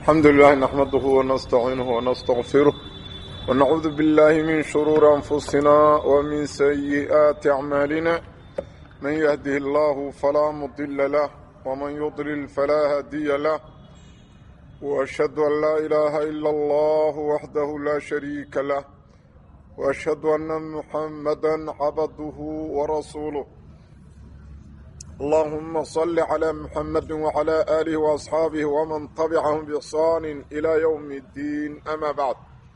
الحمد لله نحمده ونستعينه ونستغفره ونعوذ بالله من شرور أنفسنا ومن سيئات أعمالنا من يهده الله فلا مضل له ومن يضلل فلا هادي له وأشهد أن لا إله إلا الله وحده لا شريك له وأشهد أن محمدا عبده ورسوله اللهم صل على محمد وعلى آله وأصحابه ومن تبعهم بإحسان إلى يوم الدين أما بعد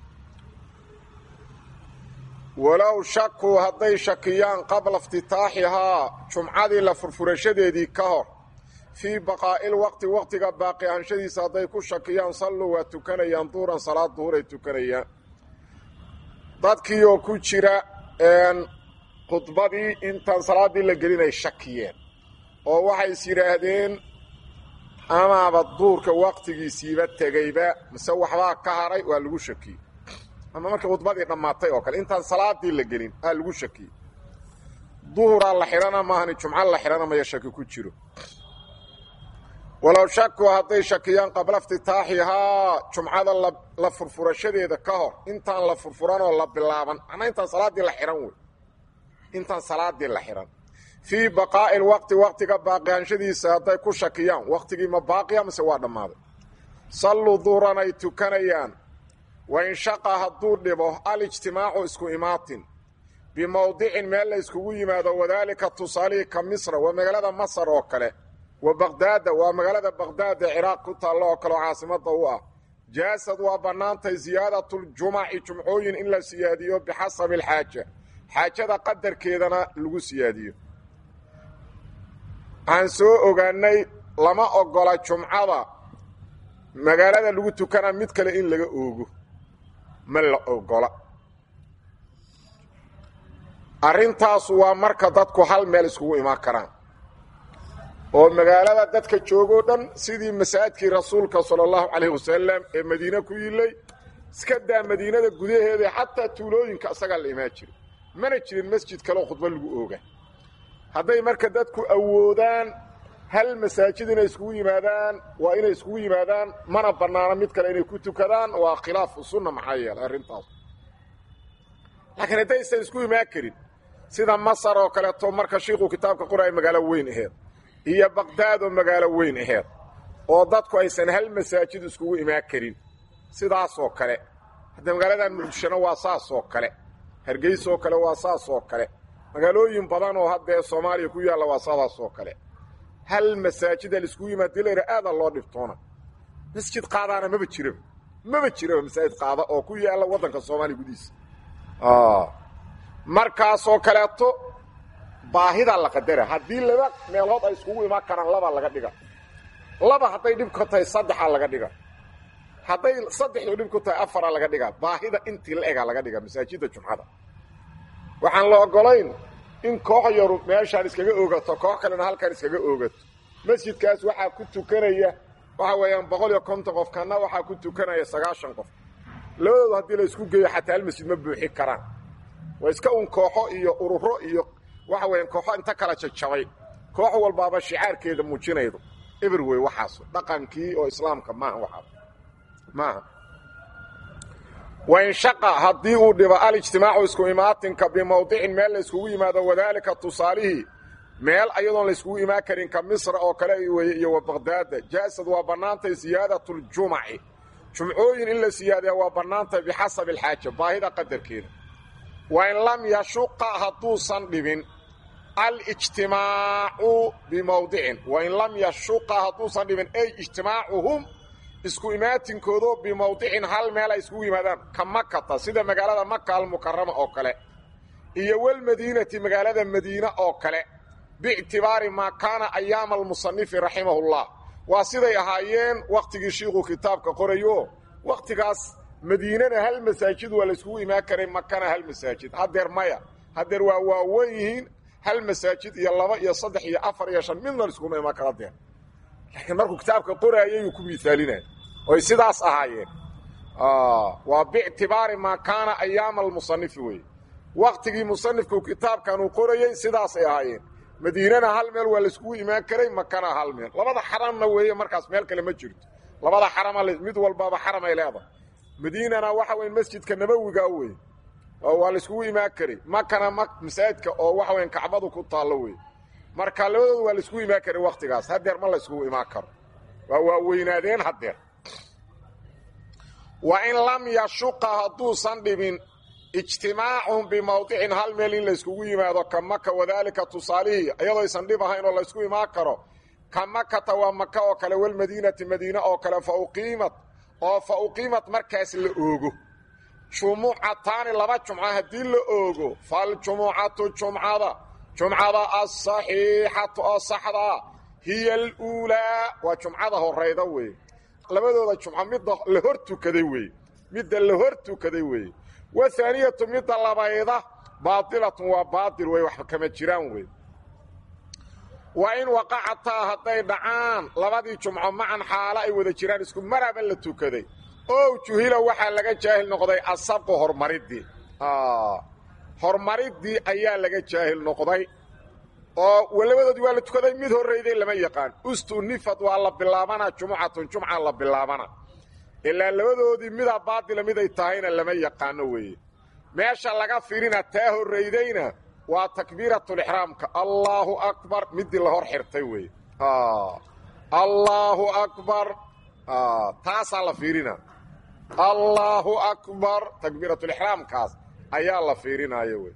walow shakuu hadday shakiyaan qabla iftitaaxihaa jumcadii la furfurashadeedii ka hor fii baqaa'il waqti waqtiga baaqi ahanshadiisa hadday ku shakiyaan salluu waa tukanayaan duuran salaad duhuray tukanayaan dadkii oo ku jira khudbadii intaan salaaddii la gelinay shakiyeen oo waxay is yidhaahdeen amaaba duurka waqtigiisiiba tegayba mise waxbaa ka haray waa lagu shakiyey ama markii khudbadii dhammaatay oo kale intaan salaadii la gelin aa lagu shakiyey duhuraa la xidhana maahani jumco la xidhana maya shaki ku jiro walow shakuu hadday shakiyaan qabla iftitaaxihaa jumcada la furfurashadeeda ka hor intaan la furfuranoo la bilaaban macnaa intaan salaaddii la xidhan wey intaan salaadii la xidhan fii baqaa'i lwaqti waqtiga baaqihанshadiisa hadday ku shakiyaan waqtigii ma baaqiya mise waa dhammaaday salluu duuran ay tukanayaan wain shaqa hadduu dhibo alijtimaacu isku imaatin bimowdicin meel la iskugu yimaado wadaalika tusaalihii ka misra waa magaalada masar oo kale wa baqdaada waa magaalada baqdaad ee ciraaq ku taallo oo kale oo caasimadda u ah jaasad waa bannaantay siyaadatljumaci jumcooyin in la siyaadiyo bixasabi alxaaja xaajada qadarkeedana lagu siyaadiyo waxaan soo ogaanay lama ogola jumcada magaalada lagu tukana mid kale in laga oogo ma la ogola arrintaasu waa marka dadku hal meel iskugu imaan karaan oo magaalada dadka joogoo dhan sidii masaajidkii rasuulka sala allahu calayhi wasalam ee madiine ku yilay iska daa madiinada gudaheeda xataa tuulooyinka isagaa la imaan jiro mana jirin masjid kaleo khudba lagu ooga hadday marka dadku awoodaan hal masaajid inay iskugu yimaadaan waa inay iskugu yimaadaan mana bannaano mid kale inay ku tukadaan waa khilaafu sunna maxaa yeelay arrintaas laakiin haddaysan isku imaan karin sida masar oo kaleeto marka shiikhuu kitaabka qoraya magaalo weyn aheed iyo baqdaad oo magaalo weyn aheed oo dadku aysan hal masaajid iskugu imaan karin sidaasoo kale hadda magaaladan muqdishona waa saasoo kale hargeysoo kale waa saasoo kale magaalooyin badan oo haddee soomaaliya ku yaalla waa sidaasoo kale hal masaajida laiskugu yimaad dilayra aadaa loo dhibtoona masjid qaadaana maba jiraba maba jiraba masaajid qaada oo ku yaalla waddanka soomaaliya gudihiisa markaasoo kaleeto baahidaa la qadara haddii laba meelood ay iskugu imaan karaan labaa laga dhiga laba hadday dhib ka tahay saddexaa laga dhiga hadday saddexdu dhib ku tahay afaraa laga dhigaa baahida intii la egaa laga dhiga masaajidda jumcada waxaan la ogolayn in koox yaru meeshaan iskaga oogato koox kalena halkaan iskaga oogato masjidkaas waxaa ku tukanaya waxa weeyaan boqol iyo konton qof kana waxaa ku tukanaya sagaashan qof labadoodu haddii la isku geeyo xataa hal masjid ma buuxi karaan waa iska un kooxo iyo ururo iyo waxa weeyaan kooxo inta kala jajabay koox walbaaba shicaarkeeda muujinaydo eber wey waxaas dhaqankii oo islaamka maaha waxaas maaha wain shaqa haddii uu dhibo alijtimaacu isku imaatinka bimowdicin meel la iskugu yimaado wadaalika tusaalihii meel ayadoon la iskugu imaan karin ka misra oo kale weeye iyo wa baqdaada jaasad waa bannaantay siyaadatljumaci jumcooyin in la siyaadiya waa bannaantay bixasabi alxaaja baahida qadarkeeda wain lam yashuqa hadduusan dhibin alijtimaacu bimowdicin wain lam yashuqa hadduusan dhibin ay ijtimaacuhum isku imaatinkoodoo bimowdicin hal meel ay iskugu yimaadaan ka makata sida magaalada maka almukarama oo kale iyo walmadiinati magaalada madiine oo kale biictibaari maa kaana ayaama almusanifi raximahullah waa siday ahaayeen wakhtigii shiikhuu kitaabka qorayo wakhtigaas madiinana hal masaajid waa la iskugu imaan karay makana hal masaajid haddeer maya haddeer waa waawen yihiin hal masaajid iyo laba iyo saddex iyo afar iyo shan midna iskuma imaan kara deer laakiin markuu kitaabka qoraayayuu ku miisaalinaya oy sidaas ahaayeen waa biictibaari maa kaana ayaama almusanifi weye waktigii musanifku kitaabkan uu qorayey sidaasay ahaayeen madiinana hal meel waa laiskugu imaan karay makana hal meel labada xaramna weeye markaas meel kale ma jirto labada xarama mid walbaba xaramay leedahay madiinana waxa weyn masjidka nabowiga wey oo waa laiskugu imaan karay makana ma masaajidka oo waxa weyn kacbadu ku taallo wey marka labadooda waa laiskugu imaan karay waktigaas hadeer ma layskugu imaan karo waa waaweynaadeen hadeer wa in lam yashuqa hadduusan dhibin ijtimaacun bimawdicin hal meel in layskugu yimaado ka maka wadaalika tusaalihii iyadoo aysan dhib ahayn oo laysku imaan karo ka makata waa maka oo kale walmadiinati madiine oo kale fa uqiimat oo fa uqiimat markaas la oogo jumucataani laba jumca haddii la oogo faljumucatu jumcada jumcada asaxiixatu oo saxdaa hiya aluulaa waa jumcada horayda weeye labadooda jumco midda la hor tukaday weeye midda la hor tukaday weeye wahaaniyatu midda labayda baadilatun waa baadil wey wax kama jiraan wey waa in waqacataa hadday dhacaan labadii jumco macan xaalo ay wada jiraan isku maraba la tukaday ow juhila waxaa laga jaahil noqday asabqu hormariddii hormariddii ayaa laga jaahil noqday oo labadoodii waa la tukaday mid horrayday lama yaqaan ustunifad waa la bilaabanaa jumucatun jumca la bilaabana ilaa labadoodii midaa baadila miday tahayna lama yaqaano weeye meesha laga firina taa horraydayna waa takbiiratulixraamka allaahu akbar midii la hor xirtay weeye allaahu akbar taasaa la fiirina allaahu akbar takbiiratulixraamkaas ayaa la fiirinaayo wey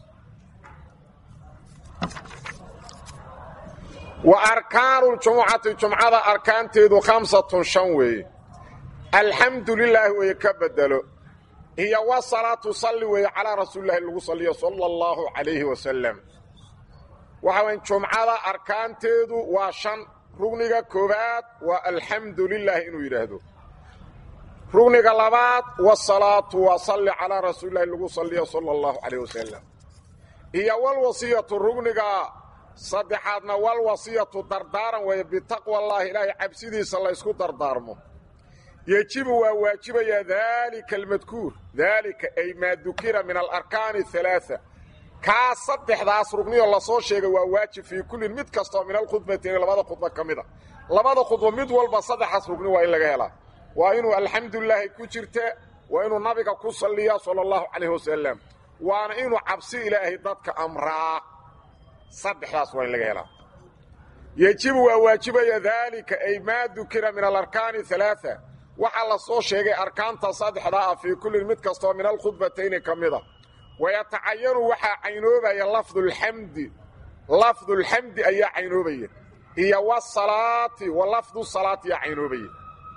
wa arkaanu ljumucati jumcada arkaanteedu khamsatun shan weeye alxamdu lilaahi weeye ka bedelo hiyo wa salaatu salli weeye calaa rasuulilahi lagu saliyo sala allahu calayhi wasalam waxa weyn jumcada arkaanteedu waa shan rugniga koowaad waa alxamdu lilaahi inuu yidhaahdo rugniga labaad wasalaatu waa salli calaa rasuulilahi lagu saliyo sala allahu calayh wasalam iyo walwasiyatu rugniga saddexaadna walwasiyatu dardaaran weeye bitaqwa allaahi ilaahay cabsidiisa laysku dardaarmo yejibu waa waajibaya daalika almadkuur daalika ay maa dukira min alarkaani alaaa kaa saddexdaas rugniyo lasoo sheegay waa waajib fii kullin mid kastoo min alkhudbatayni labada khudba ka mid a labada khudba mid walba saddexdaas rugni waa in laga helaa waa inuu alxamdulilaahi ku jirta waa inuu nabiga ku salliya sala allahu calayh wasalam waana inuu cabsi ilaahay dadka amraa saddexdaas waa in laga helaa yejibu waa waajibaya daalika ay maa dukira min alarkaani alaaa waxaa la soo sheegay arkaanta saddexdaa ah fii kullin mid kastoo min alkhudbatayni ka mida wayatacayanu waxaa caynoobaya lafdulxamdi lafdulxamdi ayaa caynoobaya iyo wasalaati wa lafdu salaati yaa caynoobaya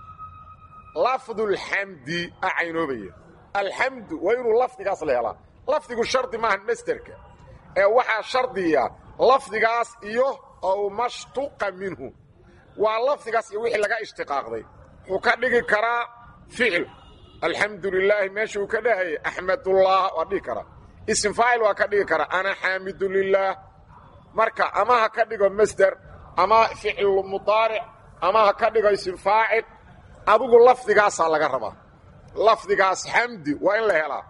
lafdulxamdi a caynoobaya alxamdu waa inuu lafdigaas la helaa lafdigu shardi maahan masderka ee waxaa shardiya lafdigaas iyo ow mashtuqa minhu waa lafdigaas iyo wixii laga ishtiqaaqday wuxuu ka dhigi karaa ficil alxamdu lilaahi meeshuu ka dhahayay axmadullah waa dhigi karaa isim faacil waa ka dhigi karaa ana xaamidu lilaah marka ama ha ka dhigo masder ama ficil mudaaric ama ha ka dhigo isim faacil adigu lafdigaasaa laga rabaa lafdigaas xamdi waa in la helaa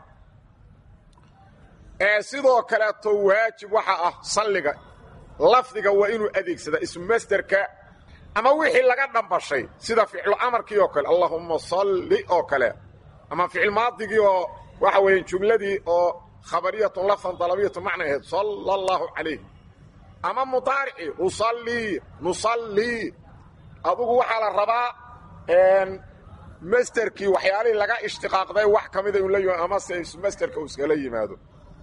ee sidoo kaleeto waajib waxa ah salliga lafdiga waa inuu adeegsadaa ismu masderka ama wixii laga dhambashay sida ficlu amarkii oo kale allahumma salli oo kale ama ficil maadigii oo waxa weeye jumladii oo khabariyatun lafdan dalabiyatun macna ahayd sala allahu calayh ama mudaarici usallii nusallii adugu waxaa la rabaa masterkii waxyaalihii laga ishtiqaaqday wax ka mida inu la yim amase masterka uu iskala yimaado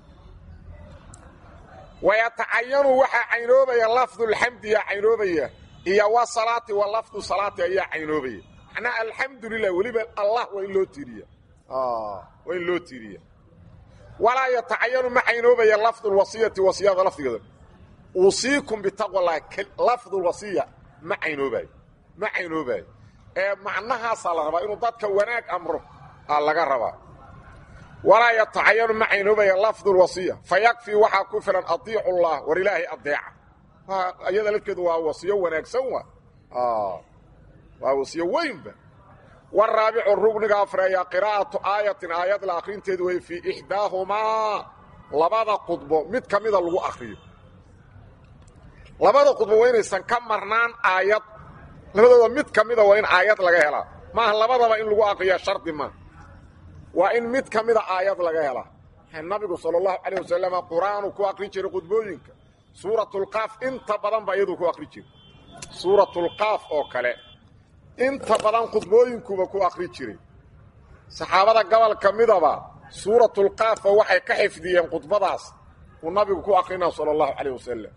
wayatacayanu waxaa caynoobaya lafdulxamdi yaa caynoobaya iyo wa salaati wa lafdu salaati ayaa caynoobaya macnaa alxamdu lilah weliba allah waa in loo tiiriya waa in loo tiiriya walaa yatacayanu ma caynoobaya lafdulwasiyati wasiyada lafdigeeda usiikum bitaqwa lah lafdulwasiya ma caynoobayo ma caynoobayo ee macnahaasaa la rabaa inuu dadka wanaag amro aa laga rabaa walaa yatacayanu ma caynoobaya lafdulwasiya fa yakfii waxaa ku filan adiicu llah war ilaahay adeeca iyada lafkeedu waa wasiyo wanaagsan wa waa wasiyo weynba waraabicu rugniga afreeya qiraa'atu aayatin aayad la akhrinteedu way fii ixdaahumaa labada khudbo mid ka mida lagu akriyo labada khudbo waa inaysan ka marnaan aayad labadooda mid ka mida waa in aayad laga helaa maaha labadaba in lagu aqriya shardi maaha waa in mid ka mida aayad laga helaa nabigu sala allahu calayh wasalam qur-aanu ku aqri jiray khudbooyinka suuratulqaaf inta badan ba iyaduu ku aqri jiray suuratulqaaf oo kale inta badan khudbooyinkuba ku aqri jiray saxaabada gobol ka midaba suuratulqaafa waxay ka xifdiyeen khudbadaas uu nabigu ku aqrinaa sala allahu calayh wasalam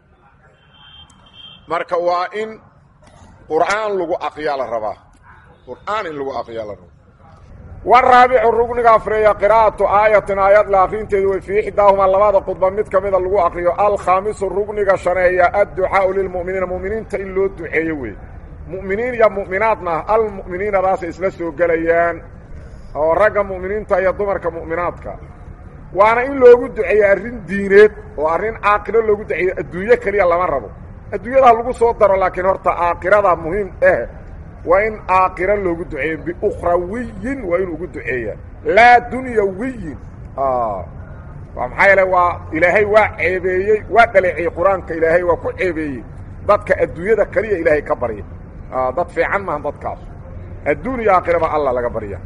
marka waa in qur'aan lagu aqriyaa la rabaa qur'aan in lagu aqriyaa la rabaa waraabicu rugniga afreeya qiraa'atu aayatin aayad la akrinteedu way fii ixdaahumaa labada khudba mid ka mida lagu aqriyo alkhaamisu rugniga shaneeya adducaau lilmu'miniina mu'miniinta in loo duceeyo wey mu'miniin iyo mu'minaadna almu'miniinadaasay isla soo gelayaan oo ragga mu'miniinta iyo dumarka mu'minaadka waana in loogu duceeyo arrin diineed oo arrin caaqilo loogu duceeyo adduunyo keliya lama rabo adduunyada lagu soo daro laakiin horta aakirada muhiim eh waa in aakira loogu duceeyo biukhrawiyin waa in ugu duceeya laa dunyawiyin waa maxaa yeele waa ilaahay waa ceebeeyey waa dhaleeciyey qur-aanka ilaahay waa ku ceebeeyey dadka adduunyada keliya ilaahay ka barya dad fiican maaha dadkaas adduun iyo aakhiraba alla laga barya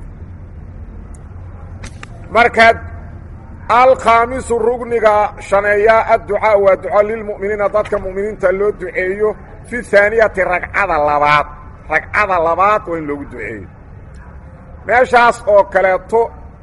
markaa alkhaamisu rugniga shaneeyaa adducaa waa duco lilmu'miniina dadka mu'miniinta loo duceeyo fi haaniyati ragcada labaad ragcada labaad waa in loogu duceeyo meeshaas oo kaleeto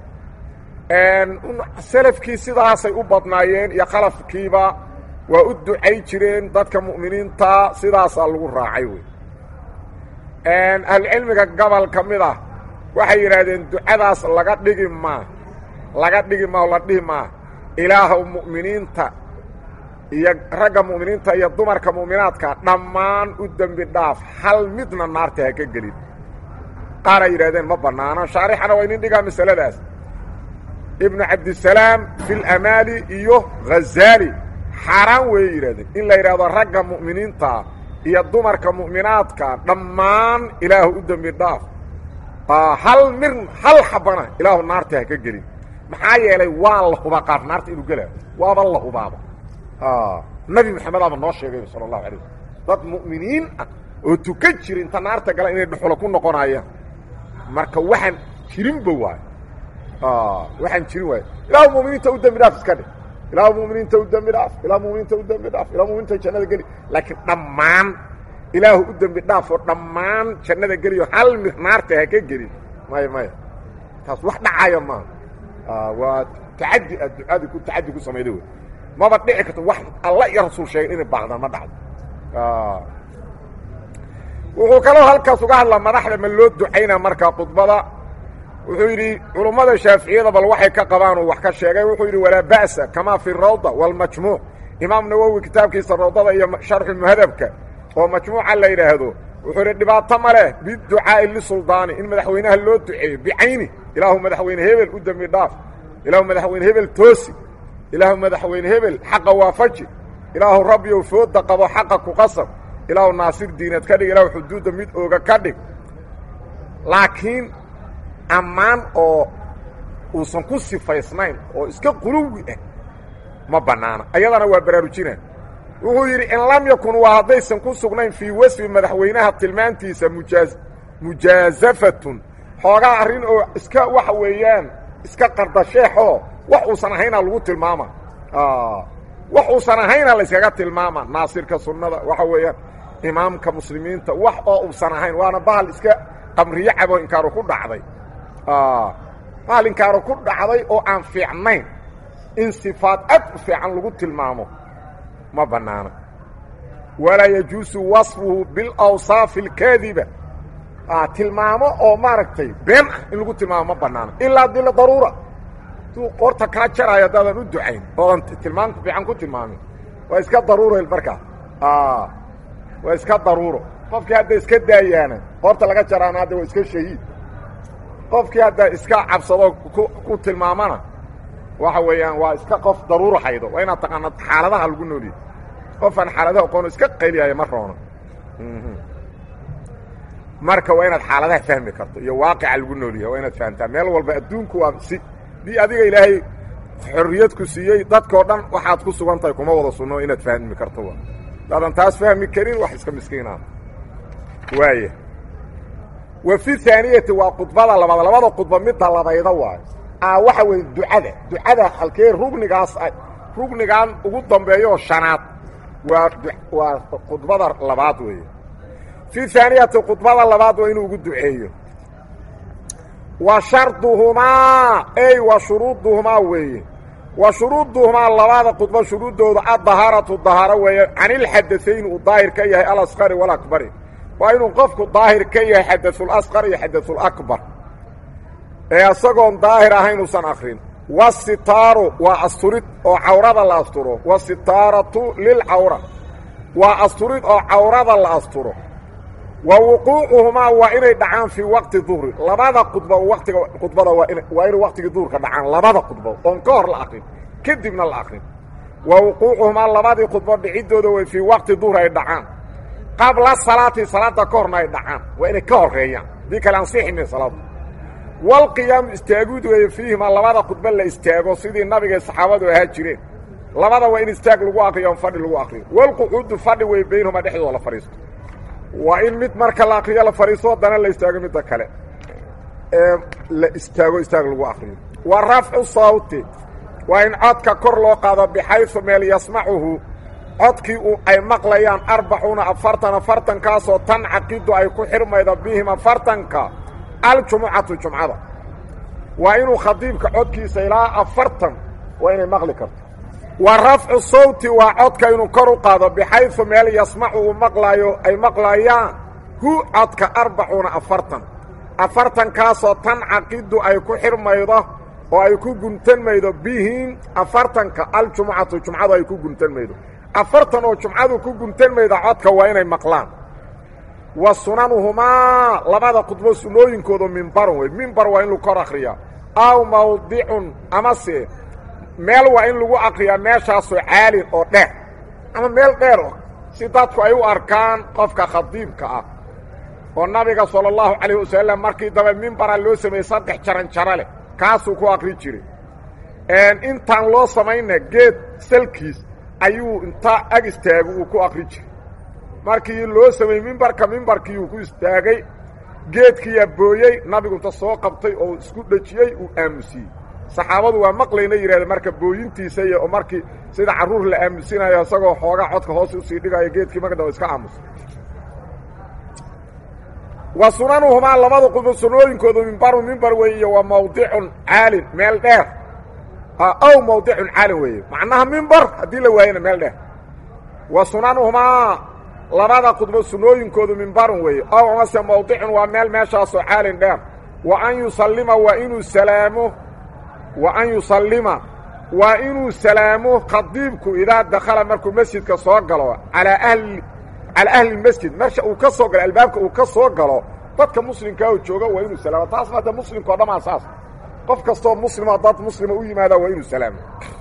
selafkii sidaasay u badnaayeen iyo khalafkiiba waa u ducay jireen dadka mu'miniinta sidaasaa lagu raacay wey ahlucilmiga gobol ka mid ah waxay yidhaahdeen ducadaas laga dhigi maa laga dhigi maa o la dhihi maa ilaahow mu'miniinta iyo ragga mu'miniinta iyo dumarka mu'minaadka dhammaan u dembi dhaaf hal midna naarta ha ka gelin qaaray yidhahdeen ma bannaano shaarixana waa inin dhigaa masaladaas ibnu cabdisalaam fi lamaali iyo ghazaali xaaraan weeye yidhahdeen in la yidhahdo ragga mu'miniinta iyo dumarka mu'minaadka dhammaan ilaahu u dembi dhaaf hal mir hal xabana ilaahu naarta ha ka gelin maxaa yeelay waa la hubaa qaar naarta inuu gelaayo waaba la hubaaba nabi maxamedaba noo sheegay sala allahu alay waslm dad mu'miniin ah oo tukan jira inta naarta gala inay dhuxulo ku noqonayaan marka waxaan jirinba waayo waxaan jirin waayo ilaahu muminiinta u dembi dhaaf iska dhig ilaahu muminiinta u dembi dhaaf ilahu muminiinta u dembi dhaaf ilahu muminiinta jannada geli laakiin dhammaan ilaahu u dembi dhaafoo dhammaan jannada geliyo hal mir naarta ha ka gelin maya maya taas wax dhacaya maaha waa tacadi aad ducaadii ku tacadi ku samayda wey maba dhici karto wax alla iyo rasuul sheegay inay baaqdaan ma dhacdo wuxuu kaloo halkaas uga hadlaa madaxda ma loo ducaynaa markaa khudbada wuxuu yidhi culummada shaaficiyada bal waxay ka qabaan uu wax ka sheegay wuxuu yidhi walaa ba'sa kamaa fi rawda wاlmajmuuc imaam nawowi kitaabkiisa rawdada iyo sharxu muhadabka oo majmuuca la yidhaahdo wuxuu yidhi dhibaato ma leh biducaa'i lisuldaani in madaxweynaha loo duceeyo bicayni ilaahu madaxweyne hebel u dembi dhaaf ilaahu madaxweyne hebel toosi ilaahu madaxweyne hebel xaqa waafaji ilaahu rabbiyow fooda qabo xaqa ku qasab ilaahu naasir diinad ka dhig ilaahu xuduudda mid ooga ka dhig laakiin ammaan oo uusan ku sifaysnayn oo iska quluwi ah ma bannaana ayadana waa baraarujina wuxuu yidhi in lam yakun waa haddaysan ku sugnayn fii wasfi madaxweynaha tilmaantiisa mujaa mujaasafatun xoogaa arrin oo iska waxa weeyaan iska qardasheexoo wax uusan ahaynaa lagu tilmaama wax uusan ahaynaa layskaga tilmaama naasirka sunnada waxa weeyaan imaamka muslimiinta wax oo uusan ahayn waana bahal iska qamriyo cabo inkaaru ku dhacday bahal inkaaru ku dhacday oo aan fiicnayn in sifaad ad u fiican lagu tilmaamo ma bannaana walaa yajuusu wasfuhu bilawsaafi alkaadiba tilmaamo oo maaragtay been ah in lagu tilmaamo ma bannaana ilaa dila daruura duu qoorta kaa jaraayo haddaadan u ducayn oodan tilmaam fiican ku tilmaamin waa iska daruuro markaa waa iska daruuro qofkii hadda iska daayaana qoorta laga jaraana hadda waa iska shahiid qofkii hadda iska cabsado ku tilmaamana waxa weeyaan waa iska qof daruuro haydo waa inaad taqaana xaaladaha lagu nooliyay qofaan xaaladaha aqoono iska qayliyaayo ma roono marka waa inaad xaaladaha fahmi karto iyo waaqica lagu noolyahay waa inaad fahamtaa meel walba adduunku waa si dii adiga ilaahay xorriyad ku siiyey dadkao dhan waxaad ku sugan tahay kuma wada sunno inaad fahmi karto daadan taas fahmi karin wax iska miskiinaa waaya wa fi haaniyati waa khudbada labaad labada khudba midda labayda waayo a waxa weeye ducada ducada halkee rugnigaas rugnigan ugu dambeeyo shanaad waa waa khudbada labaad weeye fi haaniyati khudbada labaad waa inuu ugu duceeyo wa sharduhumaa ey wa shuruuduhumaa weeye wa shuruuduhumaa labada khudba shuruuddooda addahaaratu dahaaro weeye canilxadaayn uu daahir ka yahay alasqari walakbari waa inuu qofku daahir ka yahay xadaثulasqar iyo xadaثulakbar ee isagoon daahir ahayn uusan akrin wasitaaru waa asturid oo cawrada la asturo wasitaaratu lilcawra waa asturid oo cawrada la asturo wa wuquucuhumaa waa inay dhacaan fii waqti duhri labada khudba watiga khudbada waa inay waqtigii duhurka dhacaan labada khudbo oon ka hor la akrin kadibna la akrin wa wuquucuhumaa labadii khudbo dhicidooda way fii waqti duhri ay dhacaan qabla salaati salaada ka horna ay dhacaan waa inay ka horeeyaan haddii kale ansixime salaadu walqiyaamu istaagud weeye fiihimaa labada khudba la istaago sidii nabiga saxaabadu ahaa jireen labada waa in istaag lagu akriyo on fadhi lagu akriyo walqucuudu fadhi wey baynahuma dhexdooda la fadhiisto waa in mid marka la akriyo la fadhiisto haddana la istaago midda kale ee la istaago istaag lagu akriyo wa rafcu sawti waa in codka kor loo qaado bixaysu meel yasmacuhu codkii u ay maqlayaan arbacuuna afartan afartankaasoo tan caqidu ay ku xirmaydo bihim afartanka aljumucatu jumcada waa inuu khadiibka codkiisa ilaa afartan waa inay maqli karto wa rafcu sawti waa codka inuu kor u qaado bixaysu meel yasmacu uu maqlaayo ay maqlayaan hu codka arbacuuna afartan afartankaasoo tan caqidu ay ku xirmaydo oo ay ku guntanmaydo bihim afartanka aljumucatu jumcadu ay ku guntanmaydo afartan oo jumcadu ku guntanmayda codka waa inay maqlaan wa sunanuhumaa labada khudbo sunooyinkooda mimbarun wey mimbar waa in lagu kor akriyaa aw mawdicun amase meel waa in lagu akriyaa meeshaasoo caalin oo dheer ama meel dheer oo si dadku ay u arkaan qofka khadiibka ah oo nabiga sala allahu calayh wasalam markii daba mimbara loo sameeyey saddex jaran jaro leh kaasuu ku akri jiray intaan loo samayna geed salkiis ayuu inta ag istaago uu ku akri jiray markii loo sameeyey mimbarka mimbarkiiuu ku istaagay geedkiiyaa booyey nabigu inta soo qabtay oo isku dhejiyey uu aamusiyey saxaabadu waa maqlayna yidhahdeen marka booyintiisa iyo markii sida carruur la aamusinayo isagoo xoogaa codka hoos usii dhigayo geedkii marka iska aamusa wa sunanuhumaa labada qudbo sunooyinkoodu mimbaru mimbar weeye iyo waa mawdicun caalin meel dheer ow mawdicun caalin weeye macnaha mimbar haddii la waayana meel dheer wa sunanuhumaa labada khudbo sunooyinkoodu mimbarun weeye ow amase mawdicun waa meel meeshaasoo caalin dheer wa an yusallima waa inuu salaamo wa an yusallima waa inuu salaamo khadiibku idaa dakhala markuu masjidka soo galo alaa ahli calaa ahli masjid marsha uu ka soo galo albaabka uu ka soo galo dadka muslimkaa oo jooga waa inuu salaamo taasna hadda muslimka o dhamaa saas qof kastoo muslima dad muslima u yimaada waa inuu salaamo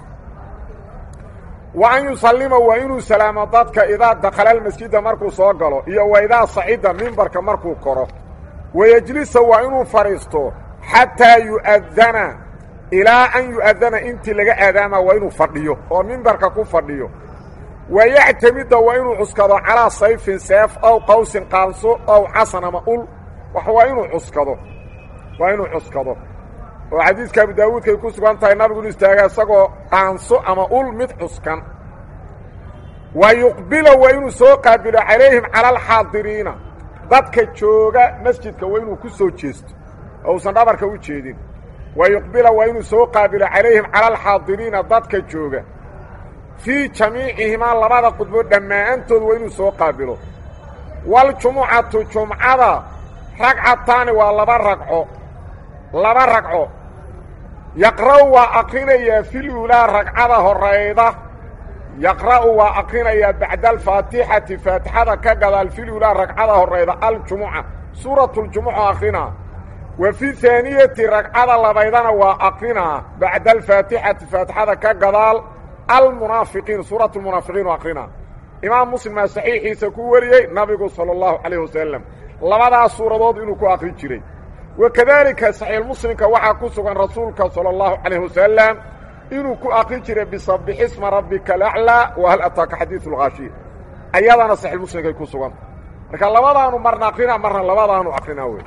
wa an yusallima waa inuu salaamo dadka idaa dakhala almasjida markuu soo galo iyo wa idaa sacida mimbarka markuu koro wayejlisa waa inuu fadhiisto xataa yu'adana ilaa an yu'adana intii laga aadaama waa inuu fadhiyo oo mimbarka ku fadhiyo wayactamida waa inuu cuskado calaa sayfin seef ow qawsin qaanso ow casan ama ul wax waa inuu cuskado waa inuu cuskado oo xadiiska abu daawuudkay ku sugan tahay nabigu inu istaaga isagoo qaanso ama ul mid cuskan wa yuqbila waa inuu soo qaabilo calayhim cala alxaadiriina dadka jooga masjidka waa inuu ku soo jeesto oo uusan dhabarka u jeedin wa yuqbila waa inuu soo qaabilo calayhim cala alxaadiriina dadka jooga fii jamiicihimaa labada khudbo dhammaantood waa inuu soo qaabilo waljumucatu jumcada ragcataani waa laba ragco laba ragco yaqra'u waa aqrinayaa filuulaa ragcada horayda yaqra'u waa aqrinayaa bacda alfaatixati faatixada ka gadaal filuulaa ragcada horayda aljumuca suuratuljumuca aqrinaa wa fi haaniyati ragcada labaydana waa aqrinaa bacda alfaatixati faatixada ka gadaal almunaafiqiin suuratu lmunaafiqiin u aqrinaa imaam muslimaa saxiixiisa ku wariyey nabigu sala allahu calayh wasalam labadaas suuradood inuu ku aqri jiray wakadaalika saxiixmuslimka waxaa ku sugan rasuulka sala allahu calayh wasalam inuu ku aqri jiray bisabixisma rabbika alaclaa wa hal ataaka xadiidu lkhaashiya ayadana saxiixmuslimkay ku sugan marka labadaanu marna akrina marna labadaanu akrina wey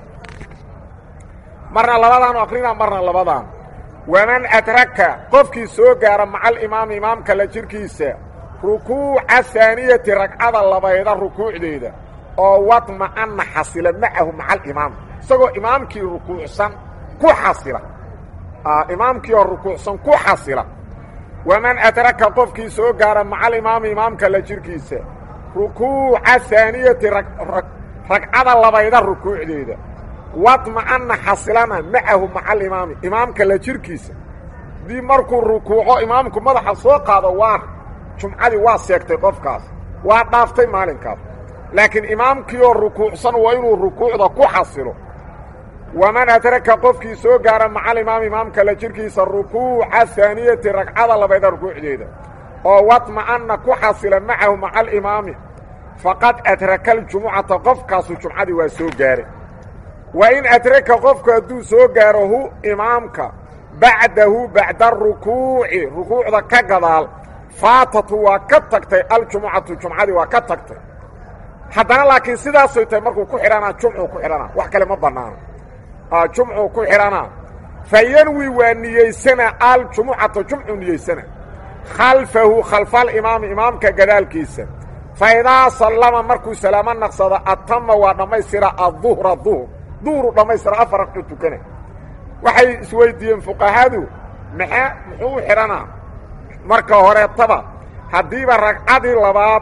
marna labadaanu akrina marna labadaanu waman adraka qofkii soo gaara maca alimaami imaamka la jirkiisa rukuuca haaniyati ragcada labayda rukuucdeeda oo wadma'ana xasila macahu maca alimaam isagoo imaamkii rukuucsan ku xasila imaamkii oo rukuucsan ku xasila waman adraka qofkii soo gaara maca alimaami imaamka la jirkiisa rukuuca haaniyati ragcada labayda rukuucdeeda wadma'ana xasilana macahu maca alimaami imaamka la jirkiisa dii markuu rukuuco imaamku madaxa soo qaado waa jumcadii waa seegtay qofkaas waa dhaaftay maalinkaas laakiin imaamkii oo rukuucsan waa inuu rukuucda ku xasilo waman adraka qofkii soo gaara maca alimaami imaamka la jirkiisa rukuuca haaniyati ragcada labayda rukuucdeeda oo wadma'ana ku xasila macahu maca alimaami faqad adraka aljumucata qofkaasu jumcadii waa soo gaaray wa in adraka qofku hadduu soo gaaro hu imaamka bacdahu bacda arukuuci rukuucda ka gadaal faatatu waa ka tagtay aljumucatu jumcadii waa ka tagtay haddana laakiin sidaasay tahay markuu ku xidhanaa jumcuu ku xidhanaa wax kale ma bannaano jumcuu ku xidhanaa fa yanwi waa niyeysana aljumucata jumcuu niyeysana khalfahu khalfaalimaami imaamka gadaalkiisa fa idaa sallama markuu salaamo naqsado atama waa dhammaystira aduhra duhr duhru dhammaystira afar raqcu tukana waxay isweydiiyeen fuqahadu maxaa muxuu xidhanaa marka horeetaba haddiiba ragcadii labaad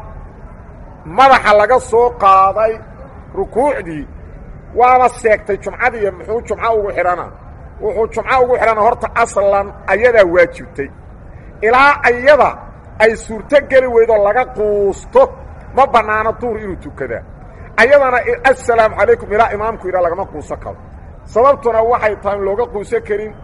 madaxa laga soo qaaday rukuucdii waaba seegtay jumcadiiyo muxuu jumco ugu xidhanaa wuxuu jumco ugu xidhanaa horta aslan ayadaa waajibtay ilaa ayada ay suurto geli weydoo laga quusto ma bannaano duur inuu tukadaa ayadana assalaamu calaykum ilaa imaamku yidhaa lagama quuso karo sababtuna waxay tahay in looga quuso karin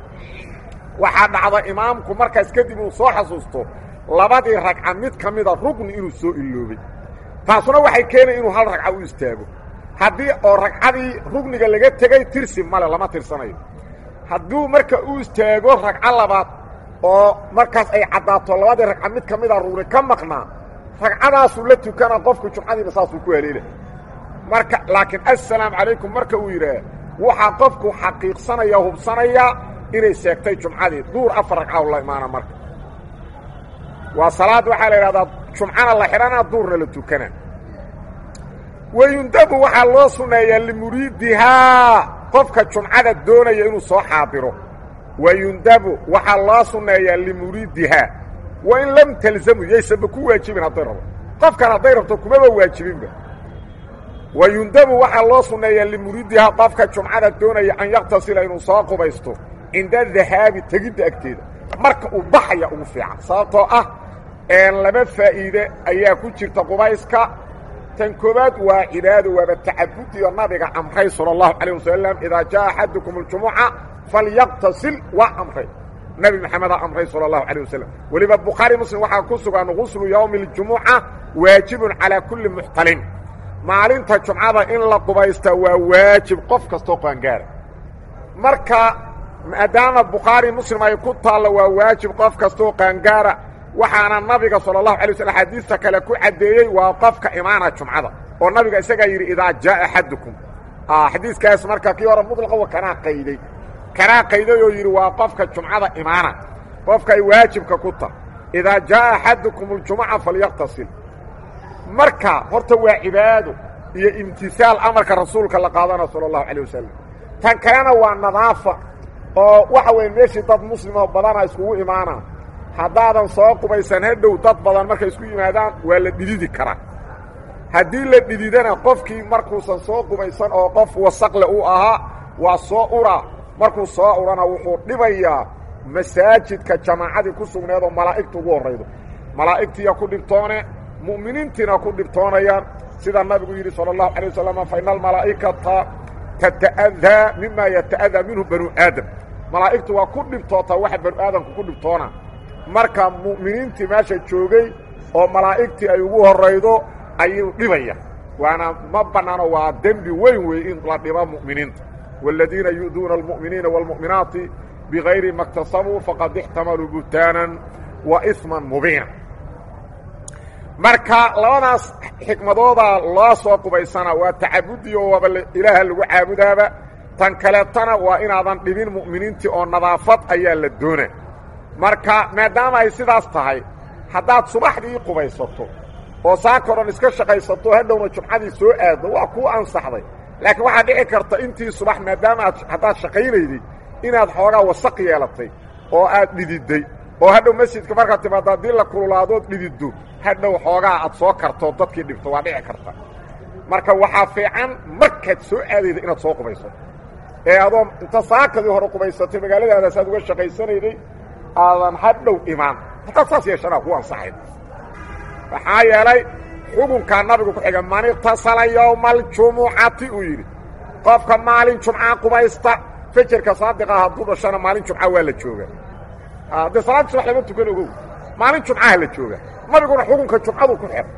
waxaa dhacda imaamku markaas kadib uu soo xasuusto labadii ragca mid ka mida rugni inuu soo iloobay taasuna waxay keenay inuu hal ragca u istaago haddii oo ragcadii rugniga laga tegey tirsi male lama tirsanayo hadduu marka u istaago ragco labaad oo markaas ay caddaato labadii ragca mid ka mida rugni ka maqnaa ragcadaasuu la tukana qofku jumcadiiba saasuu ku haleela marka laakiin assalaamu calaykum marka uu yidhaah waxaa qofku xaqiiqsanaya hubsanaya inay seegtay jumcadii duur afar ragca la imaana marka waa salaad waxaa la idhahdaa jumcana la xidhanaa duurna la tukana wayundabu waxaa loo sunneeyaa limuriidihaa qofka jumcada doonaya inuu soo xaadiro wayundabu waxaa loo sunneeyaa limuriidihaa wa in lam talzamu yaysanba ku waajibin hadday rabo qofkan hadday rabto kumaba waajibinba wayundabu waxaa loo sunneeyaa limuriidihaa qofka jumcada doonaya an yaktasila inuu soo qubaysto cinda dahaabi tegidda agteeda marka uu baxaya ugu fiican sababtoo ah laba faa'iide ayaa ku jirta qubayska tan koobaad waa cibaado waaba tacabudiyo nabiga amray salى الlahu عalيه wasalam idaa jaa axadukum اljumuca falyaqtasil waa amray nebi maxamedaa amray salى الlahu عalيه wasalam weliba bukhaari muslim waxaa ku sugan guslu ywmi اljumuca waajibun calىa kuli muxtalim maalinta jumcada in la qubaysta waa waajib qof kastoo qaangaara marka maadaama bukhaari muslim ay ku taallo waa waajib qof kastoo qaangaara waxaana nabiga salى الlahu alay waslm xadiista kale ku caddeeyey waa qofka imaana jumcada oo nabiga isagaa yidhi idaa jaa axadukum xadiiskaas marka kii hore mudlaqa kanaa qayday kanaa qayday oo yidhi waa qofka jumcada imaana qofka ay waajibka ku taha idaa jaa axadukum اljumuca falyaqtasil marka horta waa cibaado iyo imtisaal amarka rasuulka la qaadana salى الlahu alيه wasalam tan kalena waa nadaafa oo waxa weeye meeshii dad muslimoo badana iskugu imaanaa haddaadan soo qubaysan hadhow dad badan markay isku yimaadaan waa la dhididi karaa haddii la dhididana qofkii markuusan soo qubaysan oo qof wasaqle uu ahaa waa soo uraa markuu soo urana wuxuu dhibayaa masaajidka jamaacadii ku sugneed oo malaa'igta ugu horraydo malaa'igtiiya ku dhibtoone mu'miniintiina ku dhibtoonayaan sida nabigu yidhi salى الlahu عalيه wasalam fa ina almalaa'ikata tata'adaa mima yata'adaa minhu banu aadam malaa'igtu waa ku dhibtootaa waxa banu aadamku ku dhibtoona marka mu'miniintii meesha joogay oo malaa'igtii ay ugu horraydo ayuu dhibaya waana ma bannaano waa dembi weyn weeye in la dhibo mu'miniinta wاladiina yu'duuna almu'miniina wاlmu'minaati bigayri ma اktasabuu faqad ixtamaluu buhtaanan wa isman mubiina marka labadaas xikmadoodaa loo soo qubaysanaa waa tacabudi oo waaba ilaaha lagu caabudaaba tan kaleetana waa inaadan dhibin mu'miniintii oo nadaafad ayaa la doona marka maadaama ay sidaas tahay haddaad subaxdii qubaysato oo saaka odhan iska shaqaysato hadhowna jumcadii soo aaddo waa kuu ansaxday laakiin waxaa dhici karta intii subax maadaama aad haddaad shaqaynayday inaad xoogaa wasaq yeelatay oo aad dhididday oo hadhow masjidka markaad timaado haddii la kululaadood dhididdo hadhow xoogaa aad soo kartoo dadkii dhibto waa dhici karta marka waxaa fiican markaad soo aadayda inaad soo qubaysato ee adoo inta saakadii hore qubaysatay magaaladaadaas aad uga shaqaysanayday aadan hadhow imaan haddaad saas yeeshanaa ku ansaxayd maxaa yeelay xukunkaa nabigu ku xiga man iqtasala yowma aljumucati uu yidhi qofka maalin jumca qubaysta fejerka saadiqah hadduu dhashana maalin jumca waa la jooga haddee salaadda subax lama tukan ogow maalin jumcaha la jooga nabiguna xukunka jumcadu ku xir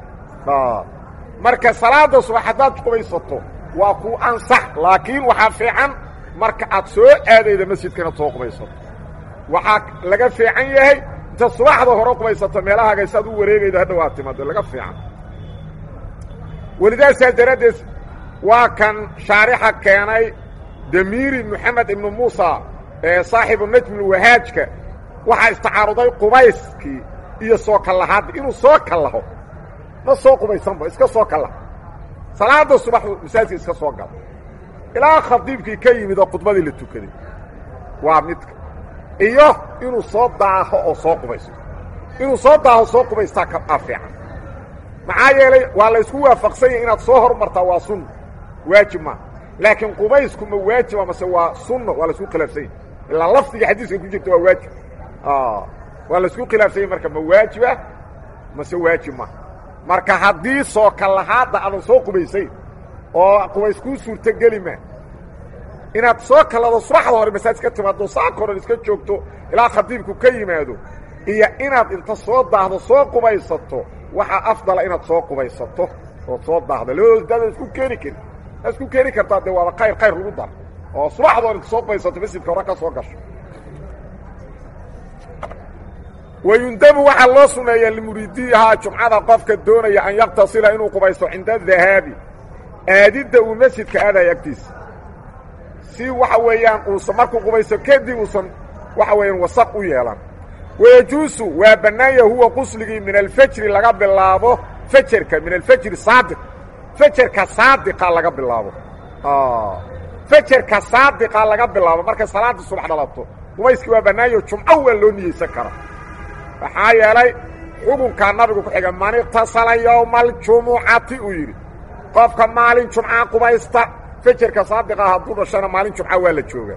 marka salaada subax haddaad qubaysato waa ku ansax laakiin waxaa fiican marka aad soo aadayda masjidka inaad soo qubaysato waxaa laga fiican yahay inta subaxda hore qubaysato meelahaaga saad u wareegayda hadhow aad timaado laga fiican welidaasaa daraaddeed waa kan shaarixa keenay damiiri moxamed ibnu muusa ee saaxibu najmulwahaajka waxaa istacaaruday qubayskii iyo soo kallahaadda inuu soo kallaho ma soo qubaysanba iska soo kallaho salaada subax masaajidka iska soo galo ilaa khadiibkii ka yimid oo khudbadii la tukaday waa midka iyo inuu soo daaho oo soo qubaysto inuu soo daaho soo qubaystaa kaa fiican maxaa yeelay waa laysku waafaqsan yahay inaad soo hormartaa waa sunna waajib maa laakiin qubaysku ma waajiba mase waa sunno waa laisku khilaafsan yahy ilaa lafdiga xadiiska ku jirta waa waajib waa laisku khilaafsan yahy marka ma waajiba mase waajib maa marka haddii soo kallahaadda aadan soo qubaysayn oo qubays kuu suurtogeli maa inaad soo kallado subaxda hore masaajid ka timaado saaka horan iska joogto ilaa khadiibku ka yimaado iyo inaad inta soo daahdo soo qubaysato waxaa afdala inaad soo qubaysato ood soo daahdo labadood daada isku keeni karin aa isku keeni kartaa dee waaba khayr khayr lagu dar oo subaxda hore inta soo qubaysato masjidka hore ka soo gasho wayundabu waxaa loo suneeyaa limuriidiihaa jumcada qofka doonaya an yaktasila inuu qubaysto cinda adahaabi aadidda uu masjidka aadaya agtiisa si waxa weeyaan uusan markuu qubaysto kadib uusan waxa weeyaan wasaq u yeelan wayajuusu waa bannaanya huwa qusligii min alfajri laga bilaabo fajerka min alfajri saadiq fajerka saadiqa laga bilaabo fajerka saadiqa laga bilaabo markay salaada subax dhalato qubayskii waa bannaanyo jumco waa loo niyeysan kara maxaa yeelay xukunkaa nabigu ku xiga man iqtasala yowma aljumucati uu yidhi qofka maalin jumca qubaysta fajerka saadiqa hadduu dhashana maalin jumca waa la jooga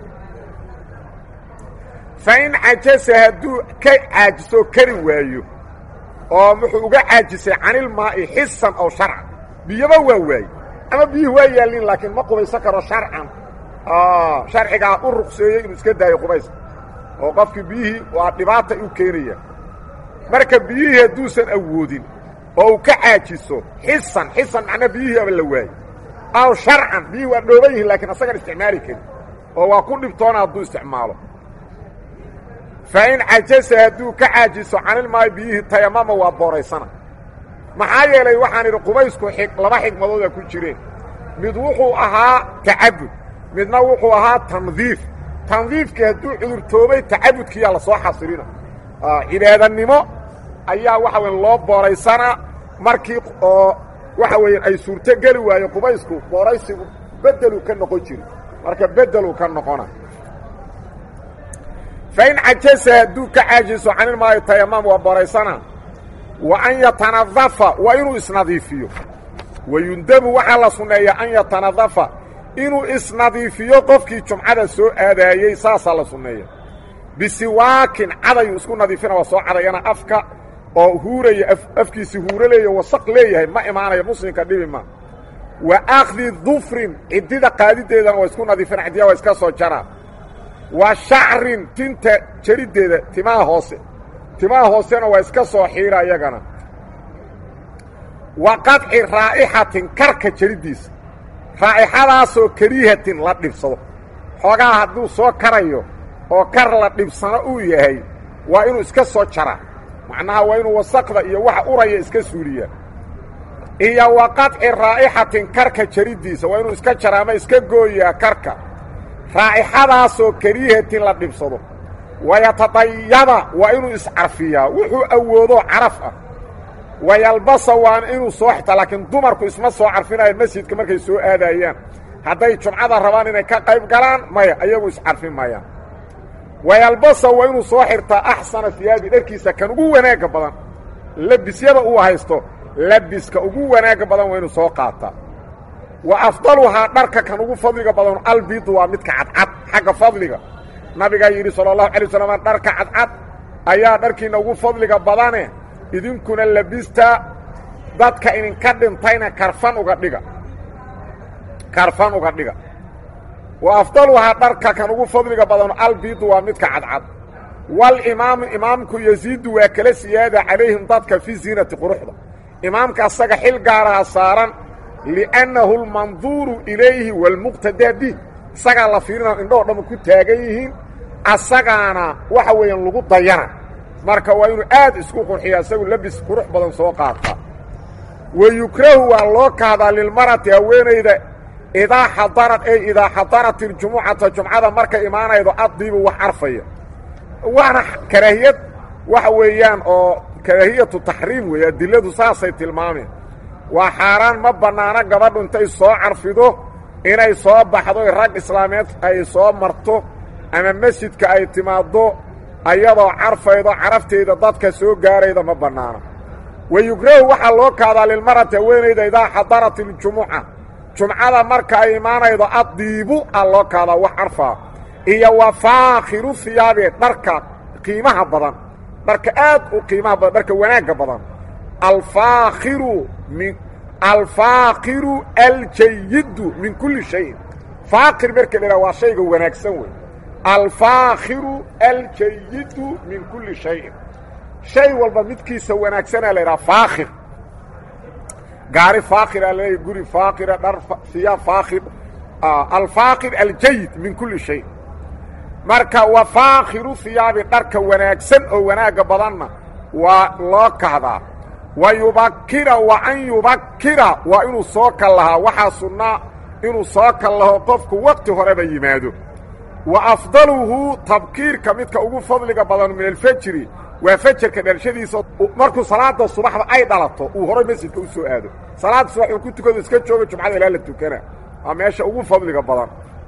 fa in cajasa hadduu ka caajisoo kari waayo oo wuxuu uga caajisay canilmaa'i xisan ow sharcan biyaba waa waaye ama biyuhu waa yaallin laakiin ma qubaysan karo sharcan sharcigaa u ruqseeyey inuu iska daayo qubayska oo qofkii biyihii waa dhibaata u keenaya marka biyihii hadduusan awoodin oo uu ka caajiso xisan xisan macnaa biyihii aba la waaye aw sharcan biyihii waa dhooban yihin lakiin asagan isticmaali karin oo waa ku dhibtoona hadduu isticmaalo fa in cajasa hadduu ka caajiso canilmaayo biyihii tayamama waa booraysana maxaa yeelay waxaan idhi qubaysku laba xigmadooda ku jireen mid wuxuu ahaa tacabud midna wuxuu ahaa tandiif tandiifkii hadduu cudurtoobay tacabudkiiyaa lasoo xasilina cibaadanimo ayaa waxa weya loo booraysanaa markii oo waxa weeyaan ay suurto geli waayo qubaysku booraysigu beddeluu ka noqon jiri marka beddeluu ka noqona fa in cajasa hadduu ka caajiso canilmaayo tayamam waa booraysana wa an yatanadafa waa inuu isnadiifiyo wayundabu waxaa la sunneeyaa an yatanadafa inuu isnadiifiyo qofkii jumcada soo aadaayey saasaa la sunneeya bisiwaakin cadayuu isku nadiifina waa soo cadayana afka oo huuraya afkiisi huuro leeya wasaq leeyahay ma imaanayo muslimka dhibi ma wa akhdi dufrin ciddida qaadideedana waa isku nadiifina ciddiya waa iska soo jaraa wa shacrin tinta jariddeeda timaha hoose timaha hoosena waa iska soo xiira iyagana wa qadci raa'ixatin karka jariddiisa raa'ixadaasoo kariihatin la dhibsado xoogaa hadduu soo karayo oo kar la dhibsano uu yahay waa inuu iska soo jaraa macnaha waa inuu wasaqda iyo waxa uraya iska suuliyaa iyo wa qadci raa'ixatin karka jariddiisa waa inuu iska jaraama iska gooyaa karka raa'ixadaasoo kariihatin la dhibsado wayatadayaba waa inuu iscarfiyaa wuxuu awoodo caraf ah wayalbasa waana inuu soo xita laakiin dumarku isma soo carfinayaan masjidka markay soo aadayaan hadday jumcada rabaan inay ka qayb galaan maya ayagu iscarfin maayaan wayalbasa waa inuu soo xirtaa axsana hiyaabi dharkiisa kan ugu wanaagga badan labisyada uu haysto labiska ugu wanaagga badan waa inuu soo qaataa wa afdaluhaa dharka kan ugu fadliga badan albidu waa midka cadcad xagga fadliga nabigaa yidhi sala allahu alay waslam dharka cadcad ayaa dharkiinna ugu fadliga badane idinkuna labista dadka idinka dhintayna karfan uga dhiga karfan uga dhiga wa afdaluhaa dharka kan ugu fadliga badano albidu waa midka cadcad walimaamu imaamku yasiidu waa kala siyaada calayhim dadka fii ziinati quruxda imaamka asaga xil gaaraha saaran liannahu almanduuru ilayhi waalmuqtadaa bih isagaa la fiirina indhoo dhamma ku taagan yihiin asagaana waxa weeyaan lagu dayana marka waa inuu aad isku qurxiya isagu labis qurux badan soo qaataa wa yukrahu waa loo kahdaa lilmarati haweenayda idaa xadarad ey idaa xadarat iljumucata jumcada markay imaanaydo addiibu wax carfaya waana karaahiyad waxa weeyaan oo karaahiyatu taxriim weeye adiladu saasay tilmaameen waa xaaraan ma bannaano gabadhu intay soo carfido inay soo baxdo rag islaameed ay soo marto ama masjidka ay timaaddo ayadoo carfaydo carafteeda dadka soo gaarayda ma bannaano wa yugrahu waxaa loo kaadaa lilmarati haweenayda idaa xadarat iljumuca jumcada marka ay imaanaydo addiibu aa loo kaadaa wax carfaa iyo wa faakhiru hiyaabe dharka qiimaha badan dharka aad u qiimaha badan dharka wanaagga badan alfaakhiru min alfaakiru aljayidu min kulli shayin faakir marka la waa shayga wanaagsan wey alfaakhiru aljayidu min kulli shayin shay walba midkiisa wanaagsanaa la idhaha faakhir gaari faakira laleeya guri faakira dhar siyaab faakhir alfaakir aljayid min kulli shay marka wa faakhiru hiyaabi dharka wanaagsan oo wanaagga badanna waa loo kahdaa wa yubakira wa an yubakira waa inuu soo kal lahaa waxaa sunnaa inuu soo kal laho qofku waqti horeba yimaado wa afdaluhu tabkiirka midka ugu fadliga badan min alfajri waa fajarka dhalashadiisa markuu salaada subaxda ay dhalato uu horay masjidka u soo aado salaada subax uu ku tukado iska joogo jumcada ilaa la tukana waa meesha ugu fadliga badan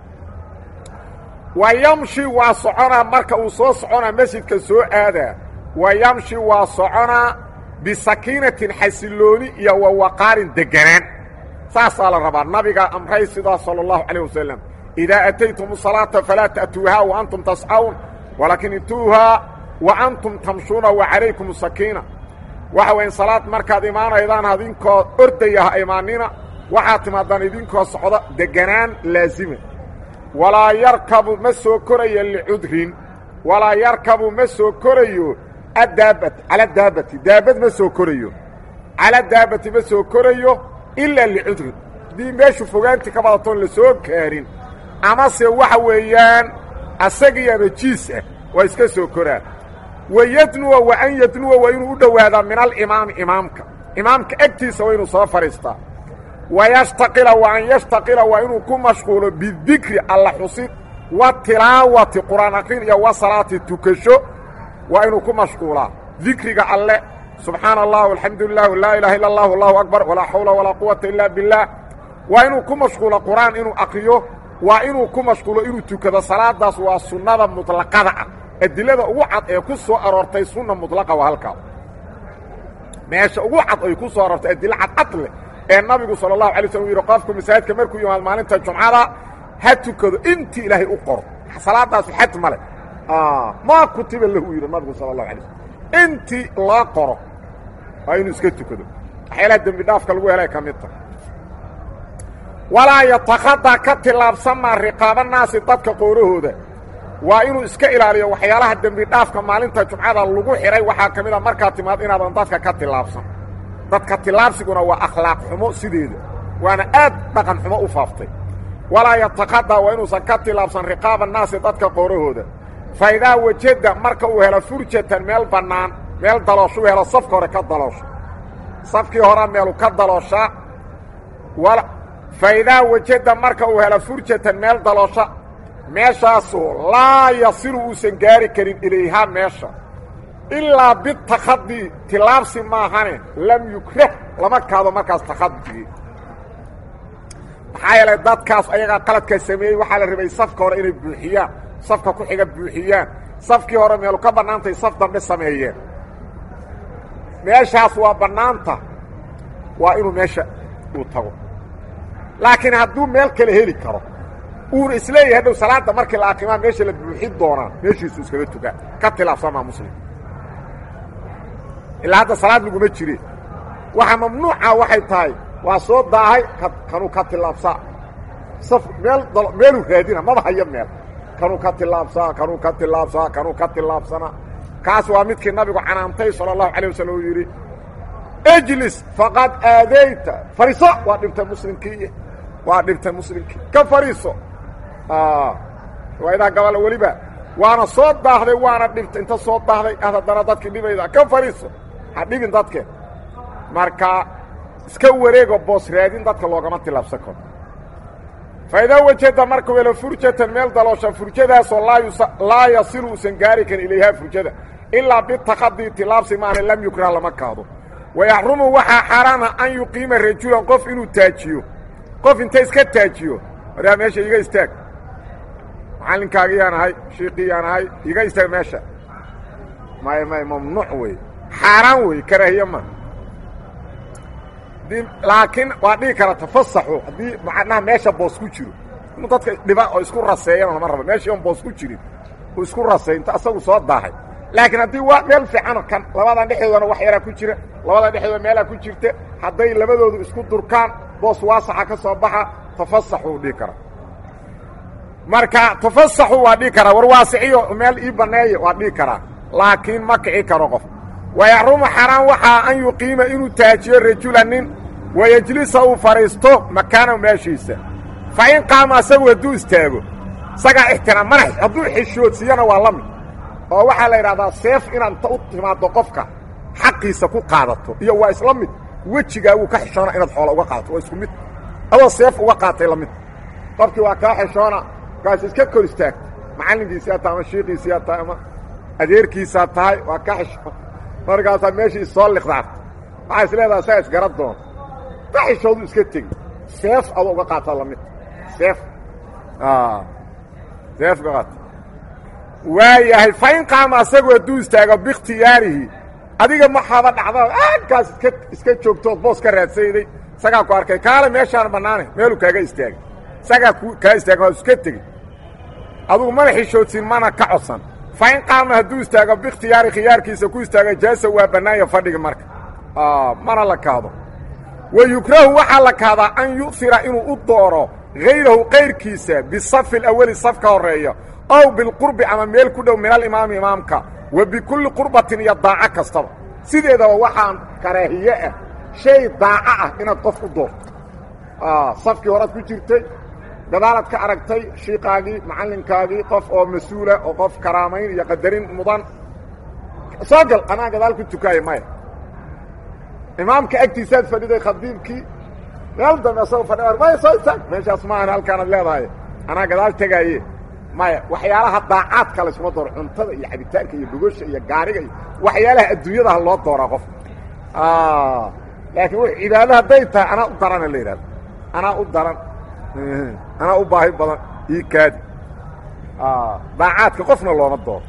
wa yamshi waa soconaa marka uu soo soconaa masjidka soo aadaa wa yamshi waa soconaa bisakiinatin xasilooni iyo wa waqaarin deganaan saasaa la rabaa nabigaa amray sidaa sala allahu calayh wasalam idaa ataytum salaata falaa ta'tuuhaa wa antum tascawn walaakin ituuhaa wa antum tamshuuna wa calaykum sakiina waxa weyan salaad markaad imaanaydaan idinkoo ordaya ha imaanina waxaad timaadaan idinkoo socdo deganaan laazima walaa yarkabu ma soo korayo licudrin walaa yarkabu ma soo korayo adaabat cala daabati daabad ma soo korayo cala daabati ma soo korayo ilaa licudrin haddii meeshu fogaanti ka badatoon la soo kaarin amase waxa weeyaan asagiiaba jiis ah waa iska soo koraan wayadnuwa wa an yadnuwa waa inuu u dhowaadaa min alimaami imaamka imaamka egtiisa waa inuu soo fadhiistaa wayashtaqila wa an yashtaqila waa inuu ku mashquulo bidikri alla xusid wa tilaawati qur'aan aqrin iyo wa salaati tukasho waa inuu ku mashquulaa dikriga alle subxaana allah alxamdu lilah laa ilaha illa allah allahu akbar walaa xawla walaa quwata ila biاllah waa inuu ku mashquulo qur'aan inuu akriyo waa inuu ku mashquulo inuu tukado salaadaas waa sunnada muطlaqada ah adilada ugu cad ee ku soo aroortay sunna muطlaqa waa halkaas meesha ugu cad ay ku soo aroortay adilo cadcad leh ee nabigu salى الlahu alay slm u yidhi qofku masaajidka markuu yimaado maalinta jumcada ha tukado intii ilaahay u qoro salaadaasu xad ma leh maa kutiba lahu yidhi nabigu salى الlahu alay slm intii loo qoro waa inuu iska tukado waxyaalaha dembi dhaafka lagu helay ka mid tahay walaa yatakada ka tillaabsamaa riqaaba naasi dadka qoorahooda waa inuu iska ilaaliyo waxyaalaha dembi dhaafka maalinta jumcada lagu xidhay waxaa ka mid a markaa timaad inaadan dadka ka tillaabsan dadka tillaabsiguna waa akhlaaq xumo sideeda waana aad dhaqan xumo u faaftay walaa yatakada waa inuusan ka tillaabsan riqaaba naasi dadka qoorahooda fa idaa wajada marka uu helo furjatan meel bannaan meel dalooshu helo safka hore ka daloosho safkii horea meelu ka dalooshaa fa idaa wajada marka uu helo furjatan meel daloosha meeshaasoo laa yasilu uusan gaari karin ilayhaa meesha ilaa bitakadi tilaabsi maahane lam yukrah lama kaado markaas takhadigii maxaa yeelay dadkaas ayagaa qaladkaa sameeyey waxaa la rabay safka hore inay buuxiyaan safka ku xiga buuxiyaan safkii hore meelu ka bannaantay saf dambe sameeyeen meeshaas waa bannaanta waa inuu meesha uu tago laakiin hadduu meel kale heli karo uuna isleeyahay hadhow salaadda markii la aqimaa meesha la buuxin doonaa meeshiisu iskaga tugaa ka tilaabsamaa muslim ilaa hadda salaad laguma jire waxa mamnuuca waxay tahay waa soo daahay kanuu ka tilaabsaa saf meel meeluu raadina maba hayo meel kanuu ka tilaabsaa kanuu ka tilaabsaa kanuu ka tilaabsanaa kaas waa midkii nabigu canaantay sala allahu calay wasalam uu yidhi ejlis faqad aadayta fariiso waa dhibtay muslimkii waa dhibtay muslimkii ka fariiso riwaayadaa gabala weliba waana soo daahday waana dhibtay inta soo daahday ad haddana dadkii dhibayda ka fariiso ha dhibin dadkeen marka iska wareego boos raadin dadka loogama tilaabsan karo fa idaa wajada markuu helo furjatan meel daloosha furjadaasoo laa yasilu uusan gaari karin ilayhaa furjada ilaa bitakadii tilaabsi maana lam yukrah lama kaado wayaxrumu waxaa xaaraana an yuqiima rajulan qof inuu taajiyo qof inta iska taajiyo waraa meesha iga istaag macallinkaagiyaan ahay shiiqiyaan ahay iga istaag meesha may may mamnuuc wey xaaraan wey karaahiye ma laakiin waa dhigi kara tafasaxu haddii macnaha meesha boos ku jiro inuu dadka dhiba oo isku raseeyana lama rabo meeshii oon boos ku jirin uu isku raseey inta asagu soo daahay laakiin haddii waa meel fiicano kan labadan dhexdoodana wax yaraa ku jira labadan dhexdooda meelaa ku jirta hadday labadoodu isku durkaan boos waasaxa ka soo baxa tafasaxuu dhihi karaa marka tafasaxu waa dhihi karaa war waasiciyo meel ii banneeya waa dhihi karaa laakiin ma kici karo qof wayaxrumu xaraan waxaa an yuqiima inuu taajiyo rajula nin wayejlisa uu fadhiisto makaanahu meeshiisa fa in qaama asagu hadduu istaago isagaa ixtiraam mana hadduu xishoodsiiyana waa la mid oo waxaa la yidhahdaa seef inaad inta u timaaddo qofka xaqiisa ku qaadato iyo waa isla mid wejigaa wuu ka xishoona inaad xoola uga qaadato waa isku mid adoo seef uga qaatay la mid qofkii waa kaa xishoona kaas iska kor istaagta macallinkiisiyaa tahay ama shiiqiisiyaa tahay ama adeerkiisaa tahay waa ka xishoon markaasaa meeshii issoo liqdaarta waxaa is leedaha isaga isgara doona ka xishoodu iska tegi seef adoo uga qaata la mid seef seef uga qaata waayahay fa in qaama asagu hadduu istaago biikhtiyaarihi adiga maxaaba dhacda aagkaas iska iska joogtood boos ka raadsayday isagaa ku arkay kaale meeshaan bannaane meeluu kaaga istaagay isagaa ku kaa istaaga waa iska tegey adugu mana xishoodsin mana ka codsan fa in qaama hadduu istaago biikhtiyaari khiyaarkiisa ku istaaga jaasa waa bannaanya fadhigi marka mana la kaado wa yukrahu waxaa la kaadaa an yu'hira inuu u dooro hayrahu kayrkiisa bisafi alawali saf ka horreeya ow bilqurbi ama meel ku dhow min alimaami imaamka wa bikulli qurbatin iyo daaco kastaba sideedaba waxaan karaahiye ah shay daaco ah inaad qof u doorto safkii horaad ku jirtay gadaalaad ka aragtay shiikaagii macallinkaagii qof oo mas-uula oo qof karaamayn iyo qadarin mudan soo gal anaa gadaal ku tukaaya maya imaamka agtiisaad fadhiday khadiibkii meel dambe asagoo fadhi maya soo istaag meeshaas maahan halkaanaad leedahay anaa gadaal tegaaye maya waxyaalaha daacaadka laysuma dooro cuntada iyo cabitaanka iyo gogosha iyo gaariga iyo waxyaalaha adduunyadaha loo dooraa qof laakiin w cibaado hadday tahay anaa u darana la yidhahdo anaa u daran anaa u baahi badan ii kaadi daacaadka qofna looma dooro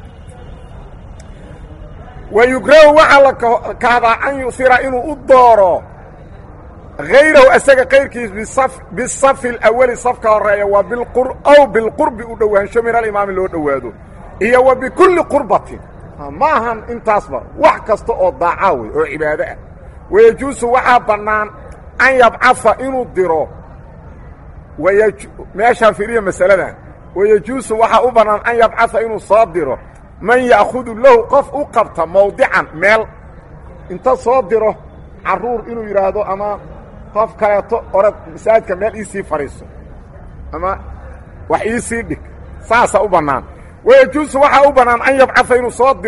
wa yugrahu waxaa la kahdaa an yu'hira inuu u dooro hayrahu asaga kayrkiis bisafi alawali safka horeeya wa aw bilqurbi u dhowaansho min alimaami loo dhowaado iyo wa bikulli qurbatin ma ahan intaasba wax kasta oo daacaa wey oo cibaado ah wayejuusu waxaa bannaan an yabcafa inuu diro meeshaan fiiriya masaladan wayejuusu waxaa u bannaan an yabcafa inuu soo diro man ya'khudu lahu qof u qabta mawdican meel inta soo diro carruur inuu yidhaahdo ama qof kaleeto orad masaajidka meel iisii fadhiiso ama wax iisii dhig saasaa u bannaan wayejuusu waxaa u bannaan an yabcafa inuu soo diro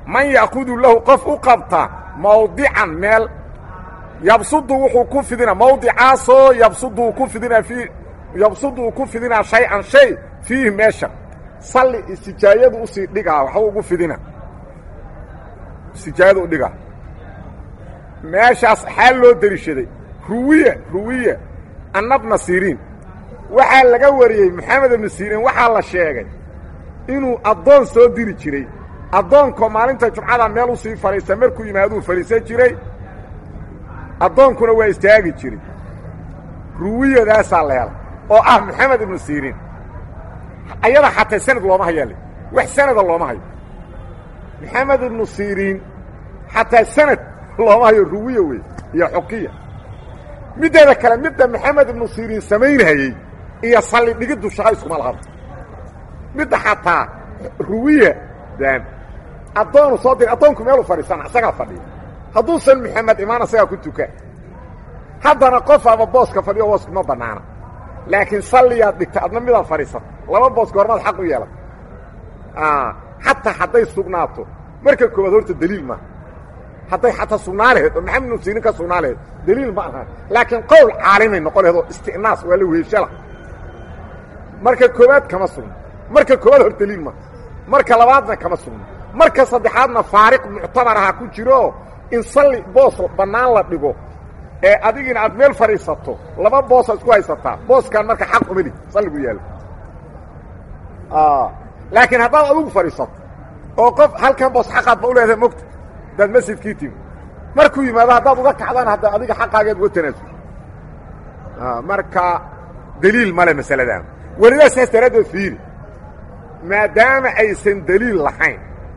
man ya'kudu lahu qof u qabta mawdican meel yabsudu wuxuu ku fidinaa mawdicaasoo yabsudu uu ku fidinaa fii yabsudu uu ku fidinaa shay-an shay fiihi meesha salli istijaayadu usii dhigaa waxba ugu fidina istijaayadu u dhigaa meeshaas xaal loo deliishaday ruwiya ruwiya annabna siriin waxaa laga wariyey maxamed ibnu siriin waxaa la sheegay inuu addoon soo diri jiray addoonkoo maalinta jumcada meel u sii fadhiista markuu yimaaduu fadhiisan jiray addoonkuna waa istaagi jiray ruwiyadaasaa la hela oo ah maxamed ibnu siriin ayada xataa sanad looma hayaale wax sanada looma hayo maxamed ibnu siriin xataa sanad looma hayo ruwiya wey iyo xukiya middeeda kale midda maxamed ibnu siriin samaynhayey iyo salli dhigiddu shaqa iskuma lahaba midda xataa ruwiya daan addoonu soo diri addoonku meeluu fadhiisana isagaa fadhiya hadduusan maxamed imaan isagaa ku tuka haddana qof ama booska fadhiyo booskuma bannaana laakiin salliyaad dhigta adna midaad fadhiisata laba booska hormaad xaq u yeelata xataa hadday sugnaato marka koowaad horta deliil maaha hadday xataa sugnaa laheed oo maxamed ibnu siriin ka sugnaa laheed deliil ma aha laakiin qowl caalimay noqon laheed oo istinaas waa la weeshela marka koowaad kama sugno marka koowaad hor deliil maaha marka labaadna kama sugno marka saddexaadna faariq muctabar aha ku jiro in salli boos bannaan la dhigo ee adigiina aad meel fadhiisato laba boosaad isku haysataa booskaan marka xaq umali salligu yaalo laakiin haddaad adugu fadhiisato oo qof halkan boos xaqaad ba u leedahay mogta haddaad masjidkii timi markuu yimaado haddaad uga kacdaan hadda adiga xaqaageed uga tanaasul marka deliil male masaladan welidaa saas daraaddeed fiiri maadaama aysan deliil lahayn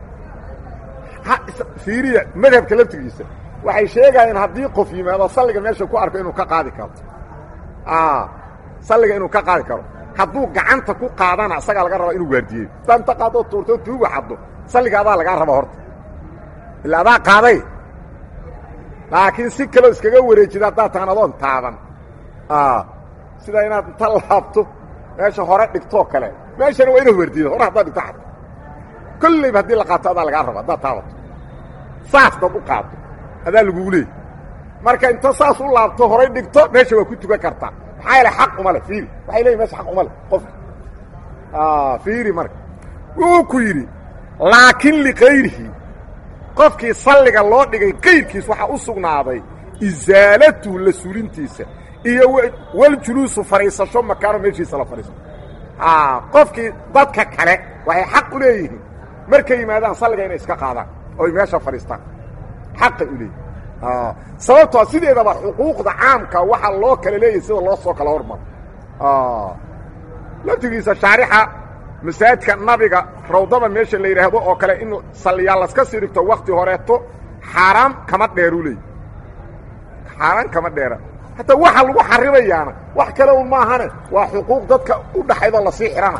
fiiriya madhabka laftigiisa waxay sheegayeen haddii qof yimaado salliga meesha ku arko inuu ka qaadi karo salliga inuu ka qaadi karo hadduu gacanta ku qaadana isagaa laga rabaa inuu waardiyeyo haddaa inta qaadoo tuurtoo tuuga xaddo salliga adaa lagaa raba horta illa adaa qaaday laakiin si kaloo iskaga wareejida haddaad tahan adoon taaban sida inaad inta laabto meesha hore dhigtoo kale meeshana waa inaad waardiyedo hore haddaad dhigto xaddo kollayba haddii la qaato adaa lagaa raba haddaad taabato saas dad u qaato adaa lagugu leeyay marka inta saas u laabto horay dhigto meesha waa ku tukan kartaa maxaa yaele xaq uma le fiiri waxay leeyihin meesha xaq uma le qofka fiiri marka wuxuu ku yidhi laakiin likayrihi qofkii salliga loo dhigay kayrkiis waxaa u sugnaaday isaalatuhu la sulintiisa iyo waljuluusu fadhiisasho makaano meeshiisa la fadhiisto qofkii dadka kale waxay xaq u leeyihiin markay yimaadaan salliga inay iska qaadaan oy meesha fadhiistaan xaqay u leeyihin sababtoo sideedaba xuquuqda caamka waxaa loo kala leeyahay sida loo soo kala hormaro laftigiisa shaarixa masaajidka nabiga rawdada meesha la yidhaahdo oo kale in salliyaa laska sii dhigto wakti horeeto xaaraam kama dheeru leey xaaraan kama dheera hataa waxa lagu xarimayaana wax kale un maahane waa xuquuq dadka u dhaxaydoo lasii xihana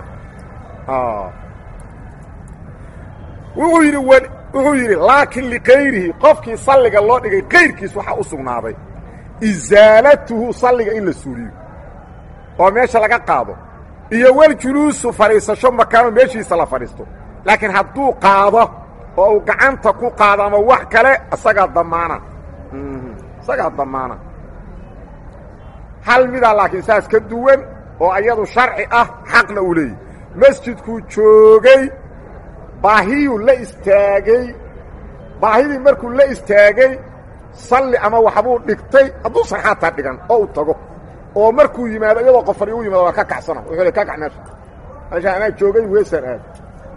wuxuu yidhi wuxuu yidhi laakiin likayrihi qofkii salliga loo dhigay kayrkiis waxaa u sugnaaday isaalatuhu salliga in la suuliyo oo meesha laga qaado iyo waljuluusu fadhiisasho makaano meeshiisa la fadhiisto laakiin hadduu qaado oo uu gacanta ku qaado ama wax kale isagaa damaana isagaa damaana hal midaa laakiin saas ka duwan oo ayadu sharci ah xaqna uu leeyahy masjidkuu joogay baahiyuu la istaagay baahidii markuu la istaagay salli ama waxbuu dhigtay hadduusan xaataa dhigan oo u tago oo markuu yimaado iyadoo qofari u yimaado waa ka kacsana wuxuu le ka kac meesha meesha anaa joogay weesaan aad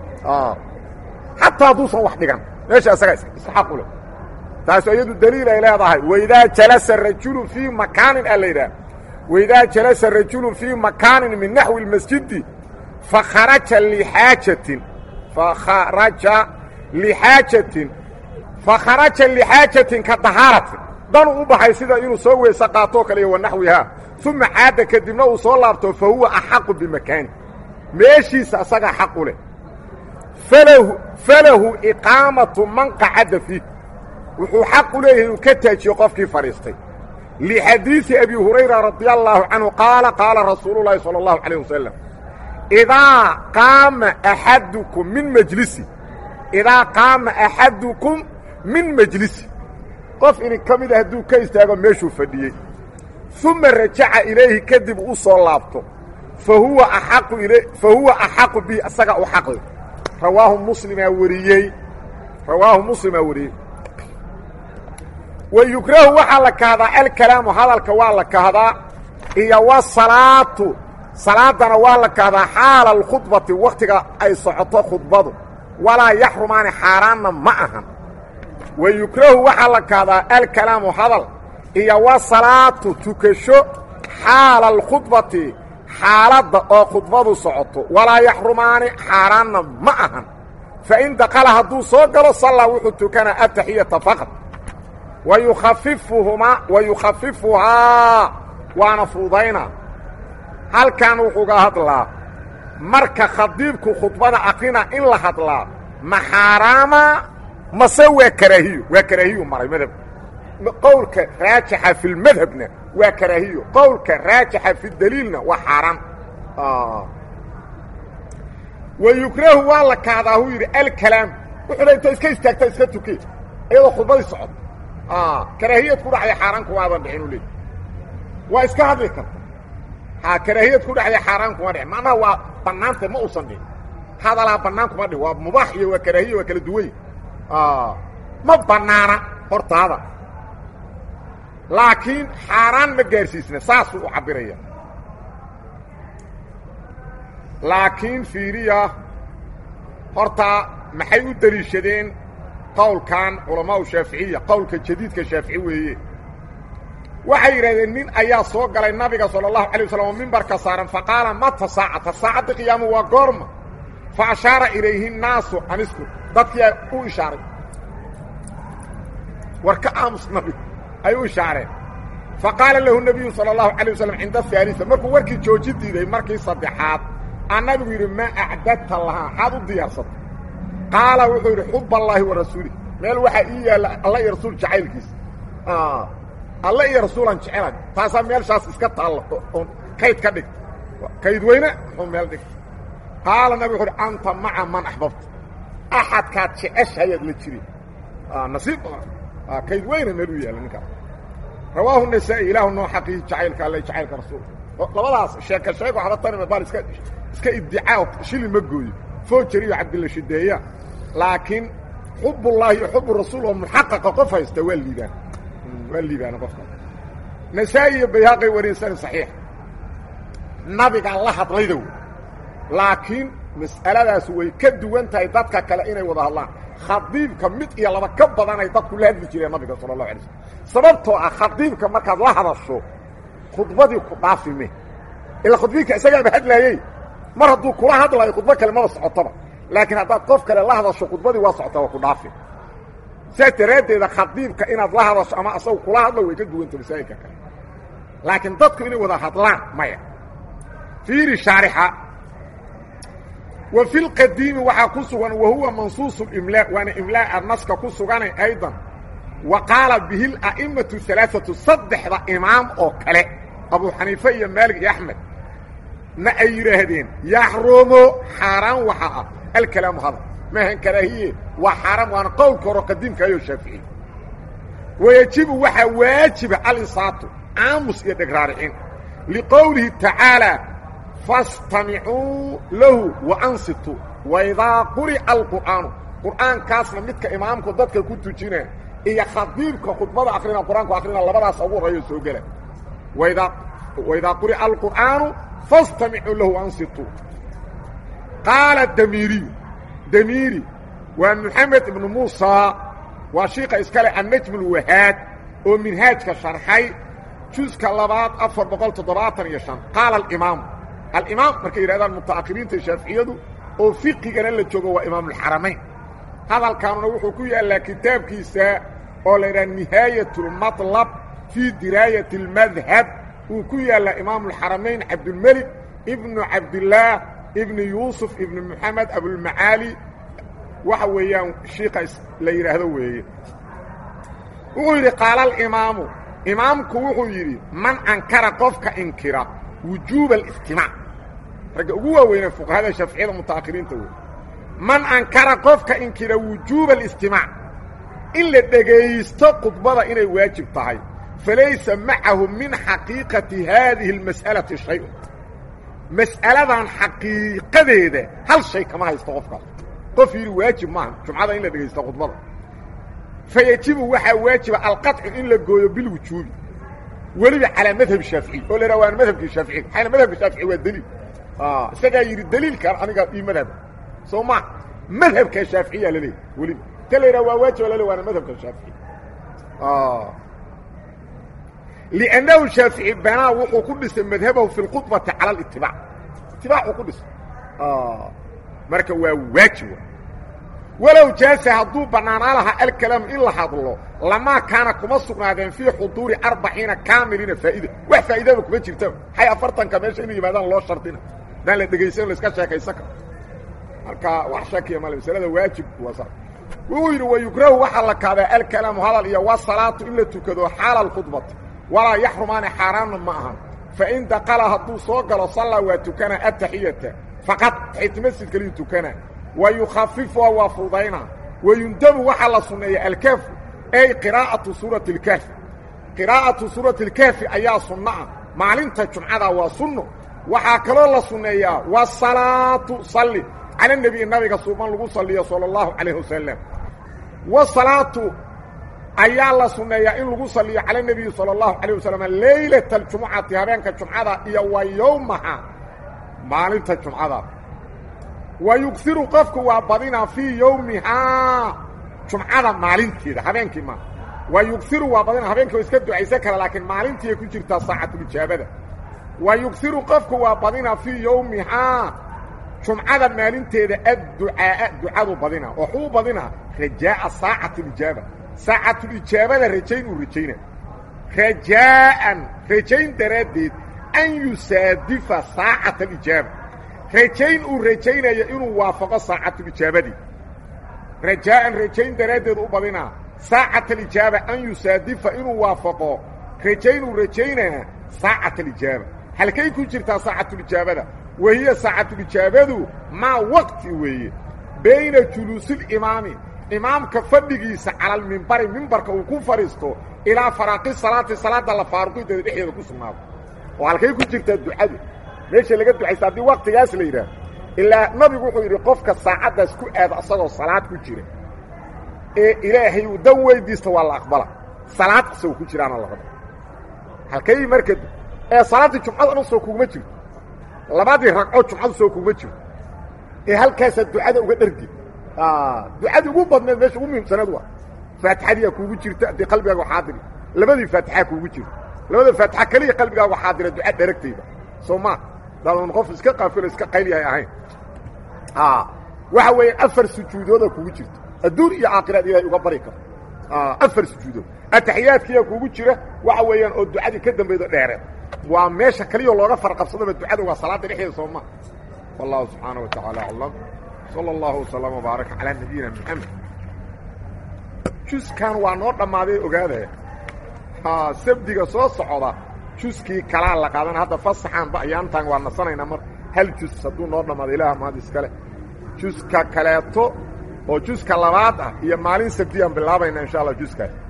xataa hadduusan wax dhigan meesha isaga isxaq u leh taas iyadu daliil ay leedahay waidaa jalasa rajulu fii makaanin aa la yidhaha waidaa jalasa rajulu fii makaanin min naxwi اlmasjidi fakharaja lixaajatin fakharaja lixaajatin fakharaja lixaajatin ka dahaaratin dan u baxay sida inuu soo weyse qaatoo kale iyo wanaxwihaa uma caada kadibna uu soo laabto fa huwa axaqu bimakaani meeshiisa asagaa xaq u leh falahu falahu iqaamatu man qacada fiih wuxuu xaq u leeyahay inuu ka taajiyo qofkii fadhiistay lixadiidi abi hurayra radia allaahu canhu qaala qaala rasuulu llaahi salى اllahu calayh wasalam idaa qaama axadukum min majlisi idaa qaama axadukum min majlisi qof idin ka mida hadduu ka istaago meeshuu fadhiyey uma rajaca ilayhi kadib u soo laabto fa huwa axaqu il fa huwa axaqu bihi isaga u xaqle rawaahu muslimaa wariyey rawaahu muslimaa wariyey wa yukrahu waxaa la kahdaa alkalaamu hadalka waa la kahdaa iyo wasalaatu salaadana waa la kahdaa xaala alkhudbati wakhtiga ay socoto khudbadu walaa yaxrumaani xaaraanna ma ahan wa yukrahu waxaa la kahdaa alkalaamu hadal iyo wasalaatu tukasho xaala alkhudbati xaaladda oo khudbadu socoto walaa yaxrumaani xaaraanna ma ahan fa in dakala hadduu soo galo sallaa wuxuu tukanaa ataxiyata faqad wa yukhafifuhumaa wa yukhafifuhaa waana fuudaynaa halkan wuxuuga hadlaa marka khadiibku khudbada akrina in la hadlaa ma xaaraama mase waa karaahiyo waa karaahiyu maray madhab qowlka raajixa fi lmadhabna waa karaahiyo qowlka raajixa fi daliilna waa xaaraan wa yukrahu waa la kahdaa huu yidhi alkalaam wuxuu le inta iska istaagta iska tuke iyadoo khudbadii socod karaahiyad ku dhacday xaaraan kumaadan dhicin u leey waa iska hadli karta ha karaahiyad ku dhacday xaaraan kuma dhicin macnaha waa bannaanta ma uusan dhicin hadalaa bannaan kuma dhicin waa mubaax iyo waa karaahiya waa kala duwany ma bannaana hortaada laakiin xaaraan ma gaarsiisna saasuu u cabbiraya laakiin fiiriya horta maxay u deliishadeen qowlkan culamaau shaaficiya qowlka jadiidka shaafici weeye waxay yidhahdeen nin ayaa soo galay nabiga sala allahu alay wasalam oo mimbarka saaran faqaala mata saacata saacadda qiyaamu waa goorma fa ashaara ilayhi nnaasu anisku dadkiia u ishaaray war ka aamus nabigu ay u ishaareen fa qaala lahu nabiyu sala allahu alay wasalam cinda haalisa markuu warkii jooji diiday markii saddexaad aa nabigu yidhi maa acdadta lahaa maxaad u diyaarsatay qaala wuxuu yidhi xub allaahi wa rasuulih meel waxaa ii yaalla alla iyo rasuul jacaylkiisa alle iyo rasuulaan jecela taasaa meelshaas iska taalla oo kayd ka dhigta kayd weyne muxuu meel dhigta qaala nabig wuxu uhi anta maca man axbabta axadkaad jeceshayaad la jiri nasiib badan kayd weyne meel u yaalla ninkaas rawaahu nasaa'i ilaahu noo xaqiiji jacaylka alle jacaylka rasuulka labadaas sheeka sheeg waxba tanima baal iska iska iddicaa shili ma gooyo foojari iyo cabdilla shideeya laakiin xubullaahi iyo xubu rasuul oo muxaqaqa qof haysta waa liibaan waa liibaana qofka nasaa-i iyo bayhaqay warinsani saxiix nabigaa la hadlaydow laakiin mas'aladaas way ka duwan tahay dadka kale inay wada hadlaan khadiibka mid iyo laba ka badanay dadku la hadli jireen nabiga sala allahu alay slm sababtoo ah khadiibka markaad la hadasho khudbadii ku dhaafime ilaa khudbiinka isagaaba hadlaayey mar hadduu kula hadlayo khudbo kale maba socotaba laakiin haddaad qof kale la hadasho khudbadii waa socota waa ku dhaafi saas daraaddeeda khadiibka inaad la hadasho ama asagu kula hadlo way ka duwanta masaa'ilka kale laakiin dadku inay wada hadlaan maya fiiri shaarixa wa fi lqadiimi waxaa ku sugan wa huwa mansuusu imlaa waana imlaa'a naska ku suganay aydan wa qaala bihi la'imatu alaaatu saddexda imaam oo kale abu xaniife iyo maalik iyo axmed ma ay yidhaahdeen yaxrumu xaaraan waxa ah alkalaamu hadal maahan karaahiye waa xaaraan waana qowlka horo qadiimkaayoo shaafici wayajibu waxaa waajiba alisaatu aamus iyo dhegraaricin liqowlihi tacaalaa fastamicuu lahu waansituu waidaa quri'a alqur'aanu qur'aankaasna midka imaamku dadka ku tujina iyo khadiibka khudbada akrina qur-aanku akrina labadaas ugu horeeyo soo gela waidaa waidaa quri'a alqur'aanu fastamicuu lahu waansituu qaala damiiriyu damiiri waa moxamed ibnu muusa waa shiika iskale annajm ulwahaad oo minhaajka sharxay juska labaad afar boqol toddobaatan iyo shan qaala alimaamu alimaam markay yidhahdaan muta'akhiriinta shaaficiyadu oo fiqigana la joogo waa imaamulxaramayn hadalkaanuna wuxuu ku yaallaa kitaabkiisa oo la yidhaha nihaayatulmatlab fii diraayati اlmadhab uu ku yaallaa imaamulxaramayn cabdulmelik ibnu cabdillaah ibni yuusuf ibni moxamed abulmacaali waxa weeyaan shiika la yidhaahdo weeye wuxuu yidhi qaala alimaamu imaamku wuxuu yidhi man ankara qofka inkira wujuuba alistimaac ragga ugu waaweynee fuqahada shaaficiyada muta'akhiriinta wey man ankara qofka inkira wujuuba اlistimaac in la dhegaysto khudbada inay waajib tahay falaysa macahu min xaqiiqati haadihi اlmas'alati shay-un mas'aladan xaqiiqadeeda hal shay kama haysto qofkaas qof yidhi waajib maaha jumcada in la dhegaysto khudbada fayajibu waxaa waajiba alqaطcu in la gooyo bilwujuubi weliba calaa madhab shaafici oo la yidhaha waan madhabkii shaafici maxayna madhabka shaafici waa deliil isagaa yidhi deliilkan aniga ii madhaba soo ma madhabka shaaficiyaa la leeyahy weliba ta la yidhaha waa waajib lale waana madhabka shaafici لأnنhu shaafiعي banaa wuxuu ku dhisay madhabahu fi اlkhuطbati calى اlاtibاc itibاacuu ku dhisay marka waa waajib walow jaasa hadduu bannaanaa lahaa alkalaamu in la hadlo lamaa kaana kuma sugnaadeen fii xuduuri arbaciina kaamiliina faa'ida wax faa'iidaba kuma jirta maxay afartanka meesha inay yimaadaan loo shardina hadaan la dhegaysan laiska sheekaysan karo marka wax shakiya male masalada waajib waa sa wuxuu yidhi wayukrahu waxaa la kaadaa alkalaamu hadal iyo wasalaatu in la tukado xaala اlkhudbati walaa yaxrumaani xaaraanna ma ahan fain daqala hadduu soo galo sallaa waa tukana ataxiyata faqad taxiyat masjid kaliyu tukana wa yukhafifuha waa fududaynaa wayundabu waxaa la sunneeya alkaafu ay qiraa'atu suurati اlkaafi qiraa'atu suurati اlkaafi ayaa sunno ah maalinta jumcada waa sunno waxaa kaloo la sunneeyaa wasalaatu salli cala nebiyi nabiga suuban lagu salliyo sala اllahu calayh wasalam wasalaatu ayaa la sunneeyaa in lagu saliyo cala nebiyi salى اllahu alيه wasalam leylata اljumucati habeenka jumcada iyo wa yowmaha maalinta jumcada wa yugiru qofku waa badinaa fii yowmihaa jumcada maalinteeda habeenkii ma wa yugiru waa badinaa habeenkii waa iska ducaysan kara laakiin maalintiiay ku jirtaa saacatulijaabada wa yugiru qofku waa badinaa fii yowmihaa jumcada maalinteeda adducaa'a ducadu badinaa waxuu badinaa rajaa'a saacati اlijaaba saacatulijaabada rajayn uu rajayna rajaa'an rajayn daraaddeed an yusaadifa saacata alijaaba rajayn uu rajaynayo inuu waafaqo saacatulijaabadii rajaa'an rajayn daraaddeed u badinaa saacata alijaaba an yusaadifa inuu waafaqo rajayn uu rajaynaa saacata alijaaba halkay ku jirtaa saacatulijaabada wahiya saacatulijaabadu maa waqti weeye bayna juluusilimaami imaamka fadhigiisa cala almimbari mimbarka uu ku fadhiisto ilaa faraaqi salaati salaadda la faaruqideeda dhexdeeda ku sugnaado oo halkay ku jirtaa ducadu meesha laga ducaysta haddii waktigaas la yidhaah ilaa nabigu wuxuu yidhi qofka saacaddaas ku aada asagoo salaad ku jira ee ilaahay uu dan weydiista waa la aqbala salaad asagoo ku jiraana la rabo halkay marka ee salaaddii jumcada dhan soo kuguma jirto labadii ragcoo jumcadu soo kuguma jirto ee halkaasaa ducada uga dhargi ducadii ugu badneed meesha ugu muhiimsaneed waa faatixadiyaa kuugu jirta haddii qalbigaaga xaadiri labadii faatixaa kuugu jirta labada faatixa keliya qalbigaaga xaadira duca dheragtayda soo ma daadan qof iska qaafilo iska qayliyahay ahayn waxa weeyaan afar sujuudooda kuugu jirta adduun iyo aakhiraad ilaahay uga bari karo afar sujuudood ataxiyaadkiyaa kuugu jira waxa weeyaan oo ducadii ka dambaydo dheereed waa meesha keliya looga farqabsadaba ducada waa salaada dhexdeeda soo ma wallahu subxaana wa tacaala aclam slى اllahu وsلام وbaarك calى nabiyina mxamed juskan waa noo dhammaaday ogaada sabdiga soo socda juskii kalaa la qaadana hadda fasaxaanba ayaantan waa nasanaynaa mar hal jus hadduu noo dhammaado ilaah mahad iskale juska kaleeto oo juska labaad ah iyo maalin sabdiyaan bilaabayna insha allah juskaas